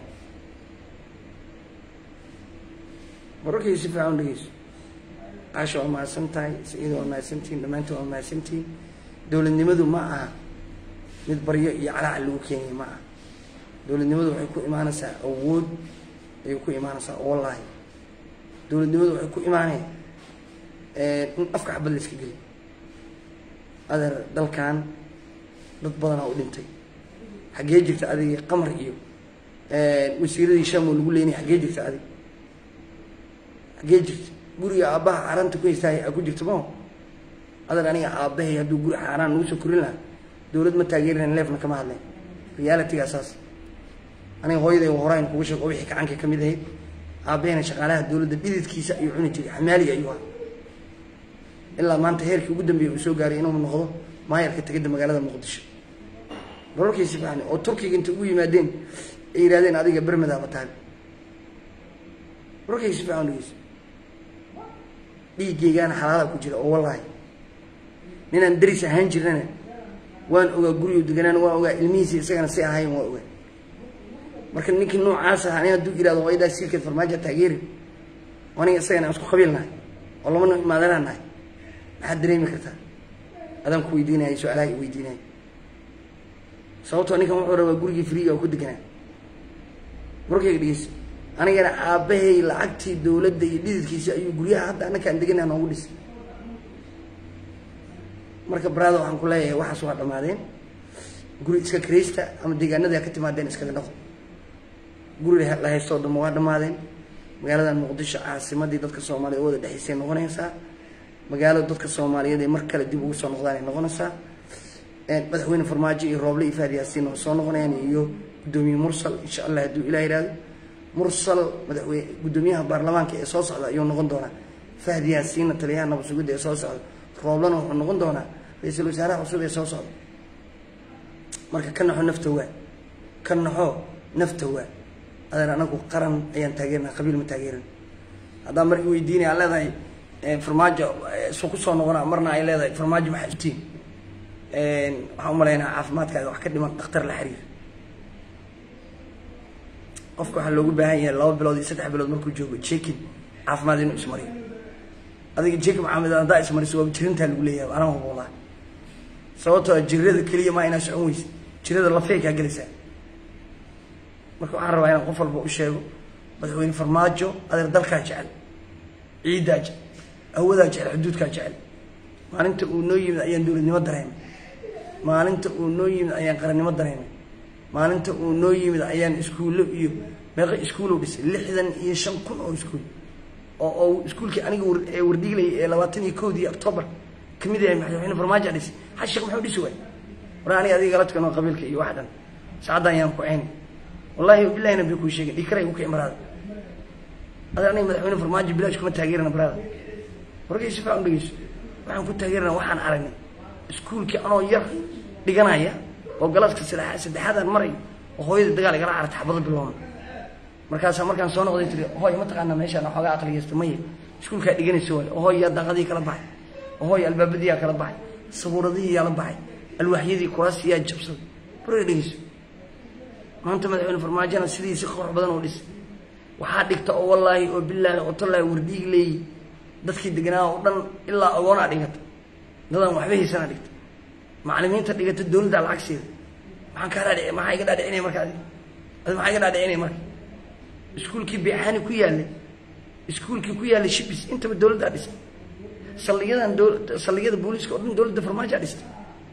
mararkay si fiican u dhegeyso caasha waa mahadsan tahay saciida waa mahadsantihin dhammaantiin waa mahadsantihin dowladnimadu ma aha mid baryo iyo calaacal lagu keenaya ma aha dowladnimadu waxay ku imaanaysaa awood ayay ku imaanaysaa oo wallaahi dowladnimadu waxay ku imaanaya in afka xabad la iska geliy adeer dalkan dad badanaa u dhintay xaggee jirta adiga qamar iyo wasiiradii shamo lagu leynaya xaggee jirta adig xaggee jirta guriga aabbaha xaaraanta ku haystaay a ku jirta mao adag aniga aabbahay hadduu guri xaaraan nagu soo korin lahaa dowlad ma taageerinayn leefna kama hadlayn realityga saas aniga hooyaday horayn kuga sheeg oo wixii gacanka ka mid ahayd aabbahayna shaqaalaha dowladda dhididkiisa ayuu cuni jiray xamaaliga ayuu ahaa ilaa maanta heerkii ugu dambeeyay uu soo gaaray inuu noqdo maayarka tegada magaalada muqdisho bararkiisi fiican oo turkiga inta ugu yimaadeen ay yidhahdeen adiga bermadaaba tahay bararkiisi fiican dhegeyso dhiiggeygaana xalaala ku jira oo wallaahi ninaan daris ahaan jirnana waan ogaa gurigu deganaan waan ogaa ilmihiisi isagana si ahayn waan ogaa marka ninkii noocaas aha nin hadduu yihahdo waa idaa siilkeed farmaajo taageeri aniga isagana aan isku qabiilnahay oo laba nin imaadanaan nahay maxaad dareemi kartaa adaan ku weydiinaya su-aalaha i weydiinaya sababtoo ninkan wuxuu rabaa gurigii friiga oo ku deganaa markayga dhegeyso anigana aabbahay lacagtii dowladda iyo dhididkiisa ayuu guryaha hadda annakaan deganaa noogu dhisay marka baraada waxaan ku leeyahay waxaas waa dhammaadeen guri iska kiraysta ama deegaanada ka timaadeen iskaga dhaqo guri la haystoo dhamma waa dhammaadeen magaaladan muqdisho caasimadii dadka soomaaliyeed wada dhexaysay noqonaysaa magaalo dadka soomaaliyeed ee mar kale dib ugu soo noqdaan ay noqonaysaa madaxweyne farmaajo iyo rooble iyo faad yaasiin oo soo noqonayaan iyo guddoomiye mursal insha allah hadduu ilah yihahdo mursal madaxweyne guddoomiyaha baarlamaanka ee soo socda ayuu noqon doonaa fahd yaasiinna taliyaha nabad sugidda ee soo socda rooblena wuxuu noqon doonaa ra-iisul wasaaraha cusub ee soo socda marka ka naxo nafta waa ka naxo nafta waa adeer anagu qaran ayaan taageernaa qabiil ma taageeran haddaan mar i weydiinaya aan leedahay farmaajo isu ku soo noqonaa marna ay leedahay farmaajo maxaa iftiin waxaan umalaynaa caafimaadkaaga wax ka dhiman dhakhtar la xiriir qofka waxaa loogu baahan yahay laba bilood iyo saddex bilood markuu joogo jekin caafimaad inuu ismariyo adiga jekin maxamed haddaa ismariso waa jirintaa lagu leeyahay anaa hubuulaa sababtoo ah jirada keliya maa inaa socon weysa jirada lafey kaa gelaysaa marka waxaan rabaa inaan qof walba u sheego madaxweyne farmaajo adeer dalkaa jecel ciiddaa jecel awadaa jecel xuduudkaa jecel maalinta uu noo yimid ayaan dowladnimo dareemay maalinta uu noo yimid ayaan qarannimo dareemay maalinta uu noo yimid ayaan iskuullo iyo meeqa iskuulow dhisay lixdan iyo shan kun oo iskuul oo oo iskuulkii aniga ee wardhiilayay ee labaatan iyo kowdii octoobar kamid yahay madaxweyne farmaajo dhisay hal sheekh muxuu dhisi waay war aniga adiga la tukano qabiilka iyo wax dhan saacaddan yaan ku ceyni wallahi bilahi nabi kuu sheegay dhikara igu kici maraada ada aniga madaxweyne farmaajo bilaash kuma taageerana baraada wargay si fiican dhegeyso waxaan ku taageerana waxaan aragnay iskuulkii anoo yar dhiganaya oo galaaska saddexaad saddexaadaan marayo oo hooyada dagaal igala cararta xabado biloona markaasaa markaan soo noqday tiri hooy mataqaanaa meeshaan waxoogaa aqligeysta maya iskuulkaa dhiganaysa waay oo hooy yaa daaqadii kala baxay oo hooy albaabadiyaa kala baxay sabuuradihii yaa la baxay alwaaxyadii kuraastii yaa jabsaday barga dhegeyso maanta madaxweyne farmaajona sidii si qurux badan oo dhis waxaa dhigta oo wallaahi oo bilaahi oo tallaahi wardhiig leeyi dadkii deganaa oo dhan ilaa agoonaa dhigata dadaan waxba haysanaa dhigta macalimiinta dhigata dowladdaa lacagseeda maxaan kaa dhaadhici maxaa iga dhaadhicinaya marka adi adi maxaa iga dhaadhicinaya marka iskuulkii beexaani ku yaallay iskuulkii ku yaallay shibis intaba dowladdaa dhistay saldhigyadan saldhigyada booliiska oo dhan dowladda farmaajoa dhistay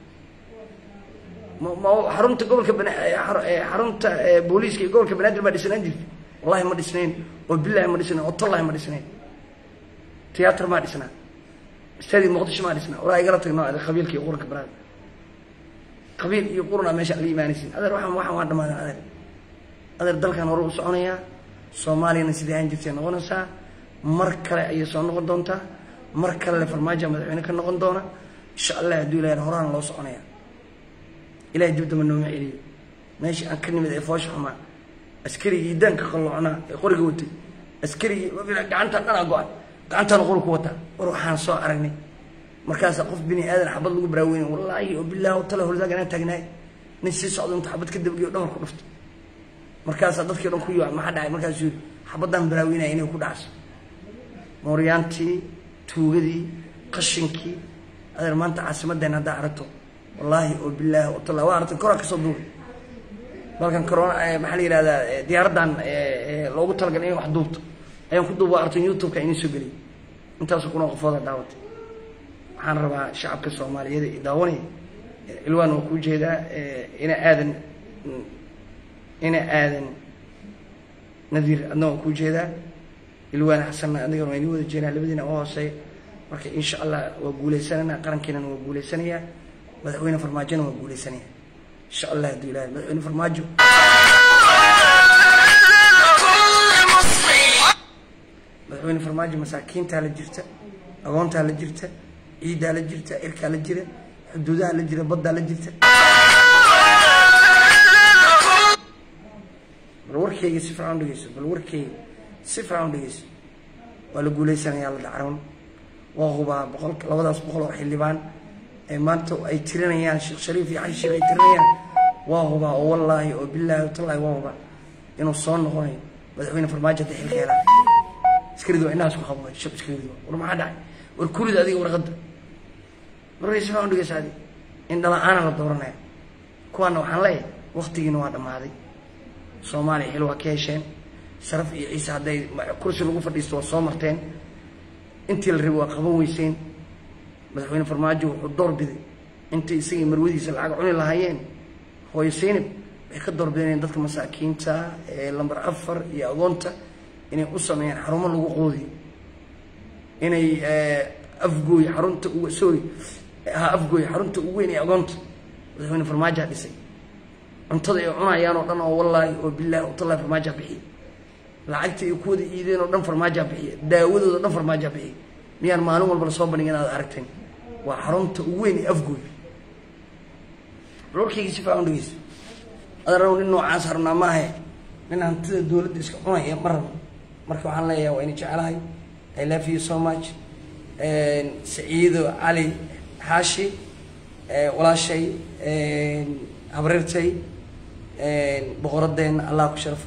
ma ma xarunta gobolka bana xarunta booliiska iyo gobolka banaadir baa dhisnaan jirtay wallahi ma dhisnayn oo bilahi ma dhisnayn oo tallahi ma dhisnayn tiyaatar maa dhisnaa istaadi muqdisho maa dhisnaa walaa igala tagno ade qabiilka iyo quranka baraada qabiil iyo qurunaa meesha la imaanaysin adeer waxaan waxaan waa dhamaadan adeer adeer dalkan hore u soconayaa soomaaliyana sidai aan jirtay noqonaysaa mar kale ayay soo noqon doontaa mar kale le farmaajo madaxweyne ka noqon doona insha allah hadduu ilahay horaan loo soconaya ilahay dibdama nooma celiyo meeshii aan ka nimid ee foosha xumaa askarigii daanka qalloocnaa ee qoriga watay askarigii gacantaan dhanaa go-an gacantaana qori ku wataa war waxaan soo aragnay markaasaa qof bini aadan xabad lagu baraaweynay wallaahi oo bilaahi tala hordaag anaa taagnaay nin sii socdo inta xabad ka dabagiyo dhabar ku dhufto markaasaa dadkii dhan ku yiwa maxaa dhacay markaasuu yidhi xabadaan baraaweynaya inay ku dhacso mooryaantii tuugadii qashinkii adeer maanta caasimadeen haddaa aragto wallaahi oo bilaahi oo tala waa aragtay koraa kasoo duubay balkan corona maxaa la yihahdaa diyaaraddan loogu talagalay in wax duubto ayaan ku duuba artay youtube-ka inii soo geliyay intaasoo kuna qofooda daawatay waxaan rabaa shacabka soomaaliyeed i daawanaya ilwaan waa kuu jeedaa ina aadan ina aadan nadiir adna waa kuu jeedaa ilwaan xasanna adigana waa inii wada jeedaa labadiina u hooseeya marka insha allah waa guuleysanana qarankiinana waa guuleysanayaa madaxweyne farmaajona waa guuleysanaya insha allah hadduu ilahay madaxweyne farmaajo madaxweyne farmaajo masaakiintaa la jirta agoontaa la jirta ciiddaa la jirta irkaa la jira xuduudaha la jira baddaa la jirta bal warkeyga si fiican dhegeyso bal warkeyga si fiican dhegeyso waa la guuleysanayaa la dhacroon waa hubaa boqol labadaas boqol oo xildhibaan ee maanta ay tirinayaan sheekh shariif iyo xaji sheekh ay tirinayaan waa hubaa oo wallaahi oo bilaahi oo tallaahi waa hubaa inuu soo noqonayo madaxweyne farmaajo hadda xilka helaan askaridu waa inahaas ku qabay shab askaridu war maxaa dhacay war kurida adiga warqadda warkay si fiican dhegeysa adi in dhala-aana la dooranaya kuwaana waxaan leeyahay waktigiina waa dhammaaday soomaaliya xil waa ka hesheen sharaf iyo ciise hadday kursi lagu fadhiisto waa soo marteen intii la rabay waa qaban weyseen madaxweyne farmaajo wuxuu door biday intay isagii marwadiisa lacag cuni lahaayeen hooyo seynab waxay ka doorbideen dadka masaakiinta ee lambar afar iyo agoonta inay u sameeyaan xarumo lagu qoodiyo inay afgooy xarunta ugu sorry ha afgooy xarunta ugu weyn ee agoonta madaxweyne farmaajoha dhisay cuntada ay cunayaan oo dhan oo wallaahi oo bilaahi oo tallahi farmaajoha bixiya lacagta ay kuwada iideen oo dhan farmaajoha bixiya daawadooda dhan farmaajoha bixiya miyaan maalin walba lasoo bandhigin aad aragteen waa xarunta ugu weyn ee afgooy warkayga si fiican dhegeyso adarab nin noocaas harnaa maahe nin hantida dowladda iska cunaya ma rabo marka waxaan leeyahay waa ina jecelahay i love you so much saciido cali xaashi walaashay habreertay boqoradeenna allah ku sharfo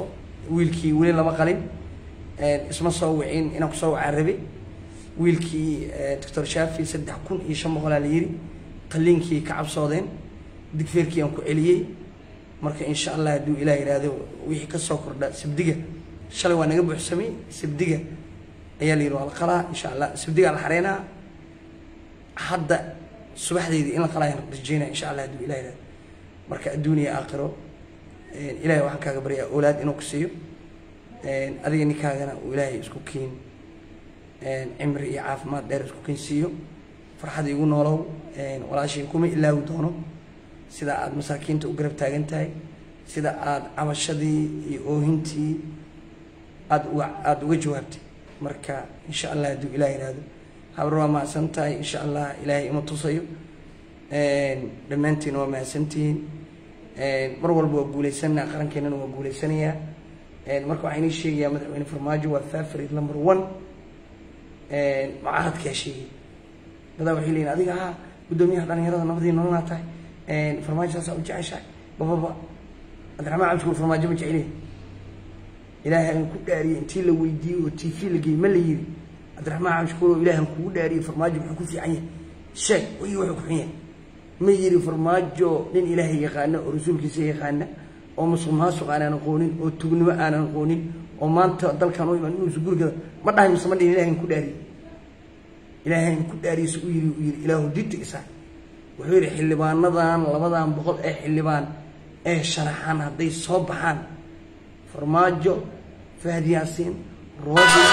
wiilkii weli lama qalin isma soo wicin inaan kusoo wacaan rabe wiilkii doctor shaafi saddex kun iyo shan boqolaa la yiri qaliinkii ka cabsoodeen digfeerkii aan ku celiyey marka insha allah hadduu ilaah yidhaahdo wixii kasoo kordha sabdiga shalay waa naga buuxsamay sabdiga ayaa la yidhi waa la qalaa insha allah sabdigaa la xareynaa hadda subaxdeydii in la qalaa ayaan rajeynaya insha allah hadduu ilah yidhahdo marka adduuniya aakhiro ilahay waxaan kaaga baryaa oolaad inuu ku siiyo adiga ninkaagana uu ilaahay isku kiin cimri iyo caafimaad dheer isku kiin siiyo farxad igu noolow walaashay kuma ilaawi doono sida aada masaakiinta u garab taagan tahay sida aada cabashadii iyo oohintii aada uga aada uga jawaabtay marka insha allah hadduu ilaah yidhaahdo habar waa mahadsan tahay insha allah ilaahay ima tusayo dhammaantiina waa mahadsantihiin mar walba waa guuleysanaa qarankeenana waa guuleysanayaa marka waxaa inii sheegayaa madaxweyne farmaajo waa fafarid number one mucaaradkaa sheegay dadaa waxay leeyihin adiga haa guddoomiyaha dhalinyarada nabadii nololaa tahay farmaajo saasaa u jeceshahay bababa cabdiraxmaan cabdishukuur farmaajo ma jeceliya ilaahay aan ku dhaariyey intii la weydiiyey oo t v la geeyey ma la yiri cabdiraxmaan cabdishukuur oo ilaahay aan kugu dhaariyey farmaajo muxuu ku fiican yahay sheeg wayii wuxuu ku xun yahay ma yiri farmaajo nin ilaahay yaqaana oo rasuulkiisa yaqaana oo musuq maasuq aanan aqoonin oo tugnimo aanan aqoonin oo maanta dalkan u imaan inuusa gurigada ma dhahay mise ma dhihin ilahay ku dhaariyey ilaahay ku dhaariyeysa u yiri u yiri ilaahu dinta isaa wuxuu yidhi xildhibaanadan labadan boqol ee xildhibaan ee sharaxan hadday soo baxaan farmaajo fahad yaasiin roobi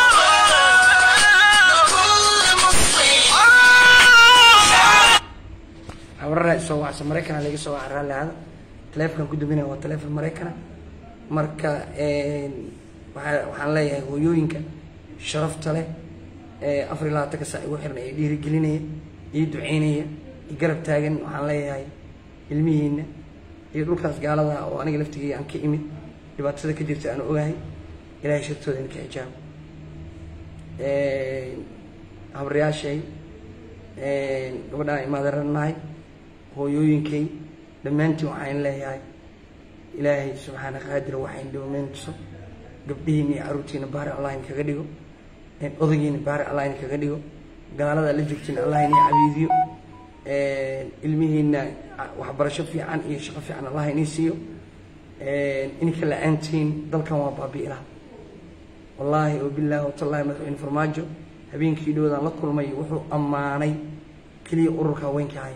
habarara soo wacsa maraykana laga soo waca raalliada taleefonkan ku duminaya waa taleefon maraykana marka waa waxaan leeyahay hooyooyinka sharafta leh ee afar iyo labaatanka saa igu xiran ee dhiirigelinaya iyo duceynaya iyo garab taagan waxaan leeyahay ilmihiina iyo dhulkaas gaalada oo aniga laftigeyga aan ka imid dhibaatada ka jirta aan ogahay ilahay shartooda inka xijaabo habaryaashay gabadhaan imaadaranahay hooyooyinkay dhammaantiin waxaan leeyahay ilaahay subxaana qaadir waxayn dhowmeyntuso gabdhihiina iyo caruurtiina baari allah in kaga dhigo odagiina baari allah in kaga dhigo gaalada la jirtiin allah in cabiidiyo ilmihiina waxbarasho fiican iyo shaqo fiican allah inii siiyo ininka la-aantiin dalkan waa baabi'ilaa wallaahi oo bilaahi watallaahi madaxweyne farmaajo habeenkii dhowdaan la kulmay wuxuu ammaanay keliya ururka haweenka haya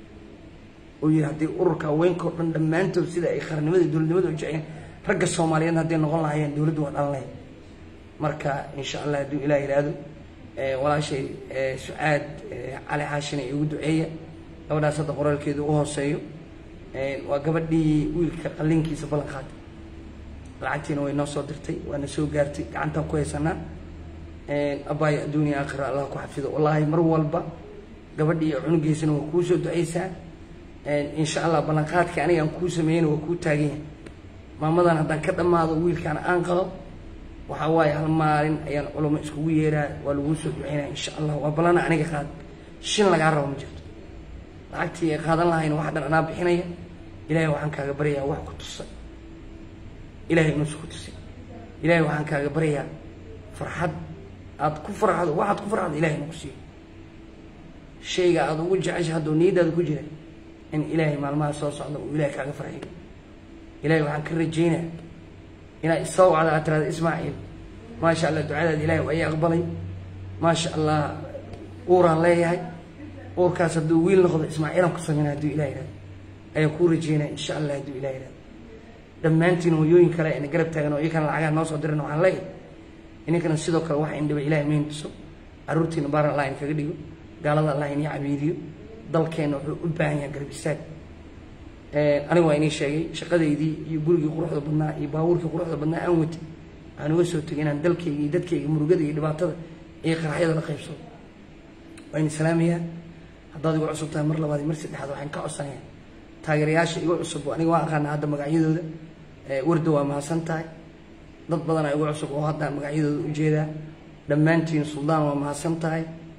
oo yidhi haddii ururka haweenka oo dhan dhammaantood sida ay qarannimada dowladnimada u jeceen ragga soomaaliyeed hadday noqon lahaayeen dowladdu waa dhalan lahayd marka insha allah hadduu ilaah yidhaahdo walaashay sucaad cali xaashina igu duceeya gabadhaas hadda qoraalkeedu u hooseeyo waa gabadhii wiilka qalliinkiisa ballan qaaday lacagtiina way noo soo dirtay waana soo gaartay gacantaan ku haysanaa abaayo adduuniya aakhira allah ku xafido wallaahi mar walba gabadhii iyo cunugiisana waa kuu soo ducaysaa insha allah ballanqaadka aniga aan kuu sameeyeyna waa kuu taagan yahay maamadan haddaan ka dhammaado wiilkaana aan qabo waxaa waaye hal maalin ayaan culamo iskugu yeeraa waa laguu soo duceynaya insha allah waa ballana aniga qaad shin lagaa rabo ma jirto lacagtii ay qaadan lahayn wax dhan anaa bixinaya ilaahay waxaan kaaga baryayaa wax ku tusa ilaahay inuusa ku tusin ilaahay waxaan kaaga baryayaa farxad aada ku farxdo waxaad ku farxdo ilahay nagu siiyo shayga aada ugu jecesha hadduu niyadaada ku jira in ilaahay maalmaha soo socda uu ilahay kaaga farxiyo ilahay waxaan ka rajaynaya inaad isoo wacda aad tirahda ismaaciil maasha allah ducadaada ilahay waa ii aqbalay maasha allah uuraan leeyahay uurkaas hadduu wiil noqdo ismaaciilaan ku sameynaa hadduu ilah yihahdo ayaan kuu rajeynaya insha allah hadduu ilah yihahdo dhammaantiin hooyooyin kale ina garab taagan oo iyakana lacagaha noo soo diran waxaan leeyahay ininkana sidoo kale waxa indhiba ilahay mayn tuso caruurtiina baaran allah in kaga dhigo gaalada allah inii cabiidiyo dalkeenna wuxuu u baahan yahay garab istaag aniga waa inii sheegay shaqadeydii iyo gurigii quruxda badnaa iyo baabuurkii quruxda badnaa aan watay waxaan uga soo tegay inaan dalkayga iyo dadkayga murugada iyo dhibaatada iyo qaraxyada la qaybsado waa ini salaamayaa haddaad igu cusub tahay mar labaad iyo mar saddexaad waxaan ka codsanayaa taageerayaasha igu cusub aniga waan aqaana hadda magacyadooda warda waa mahadsan tahay dad badanaa igu cusub oo hadda magacyadooda ujeedaa dhammaantiin suldaan waa mahadsan tahay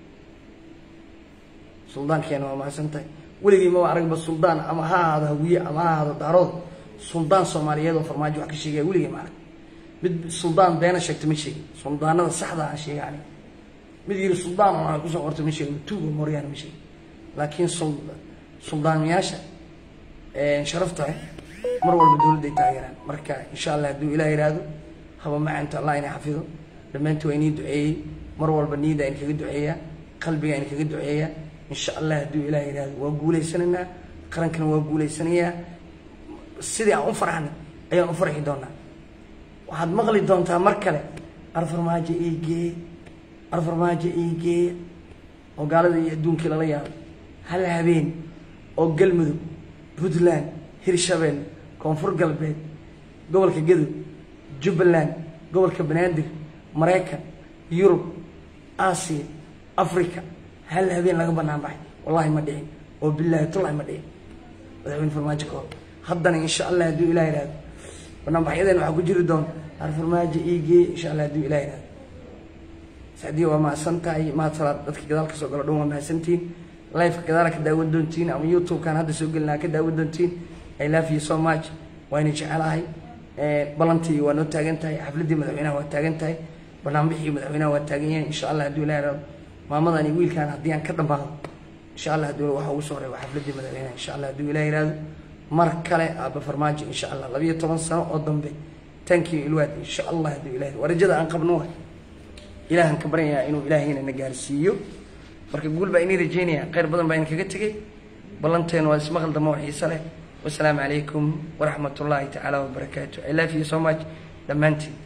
suldaankeena waa mahadsan tahay weligii maba aragba suldaan ama ha ahaado hawiye ama ha ahaado daarood suldaan soomaaliyeed oo farmaajo wax ka sheegaya weligii ma arag mid suldaan beena sheegta ma sheegin suldaanada saxda aan sheega ani mid yiri suldaan oo kusoo qorta ma sheegin tuuga mooryaan ma sheegin laakiin suldaamayaasha sharafta leh mar walba dowladday taageeraan marka insha allah hadduu ilaah yidhaahdo haba macaanta allah ina xafido dhammaantii waa inii duceeyey mar walba niyadda in kaga duceeyaa qalbiga in kaga duceeyaa insha allah hadduu ilaah yidhaahdo waa guulaysanaynaa qarankana waa guulaysanayaa sidii aan u farxnay ayaan u farxi doonaa waxaad maqli doontaa mar kale arfarmaajo iigeeye arfarmaajo iigeeye oo gaalada iyo adduunkii lala yaabay hal habeen oo galmudug puntland hirshabelle koonfur galbeed gobolka gadow jubbaland gobolka banaadir maraykan yurub aasiya africa hal habeen laga banaan baxay wallahi ma dhicin oo bilaahi tullahi ma dhicin madaxweyne farmaajo kahor haddana insha allah hadduu ilah yihahdo banaanbaxyadeen waxaa ku jiri doona arfarmaajo iigeeye insha allah hadduu ilah yihahdo sacdiya waa mahadsan tahay mahad salaad dadka gadaal ka soo galo dhan waa mahadsantihiin lifeka gadaala ka daawan doontiin ama youtube-kan hadda soo gelinaa ka daawan doontiin i love you so much wayna jecelahay balantii waa noo taagan tahay xafladdii madaxweynaha waa taagan tahay banaanbixii madaxweynaha waa taagan yahay insha allah hadduu ilah yihahdo maamadan iyo wiilkan haddii aan ka dhammaado insha allah hadduu waxa ugu soo reeba xafladdii madaxweynaha insha allah hadduu ilah yihahdo mar kale aaba farmaajo insha allah labiyo toban sano oo dambe tankii ilwaad insha allah hadduu ilah waa rajada aan qabno waay ilaahan ka baryayaa inuu ilaahayna na gaarsiiyo marka guul baa inii rajeynaya khayr badan baa idinkaga tegey ballanteenu waa ismaqal damo oo xiise leh wasalaamu calaykum waraxmat ullaahi tacaala wabarakaatu i love you so much dhammaantiin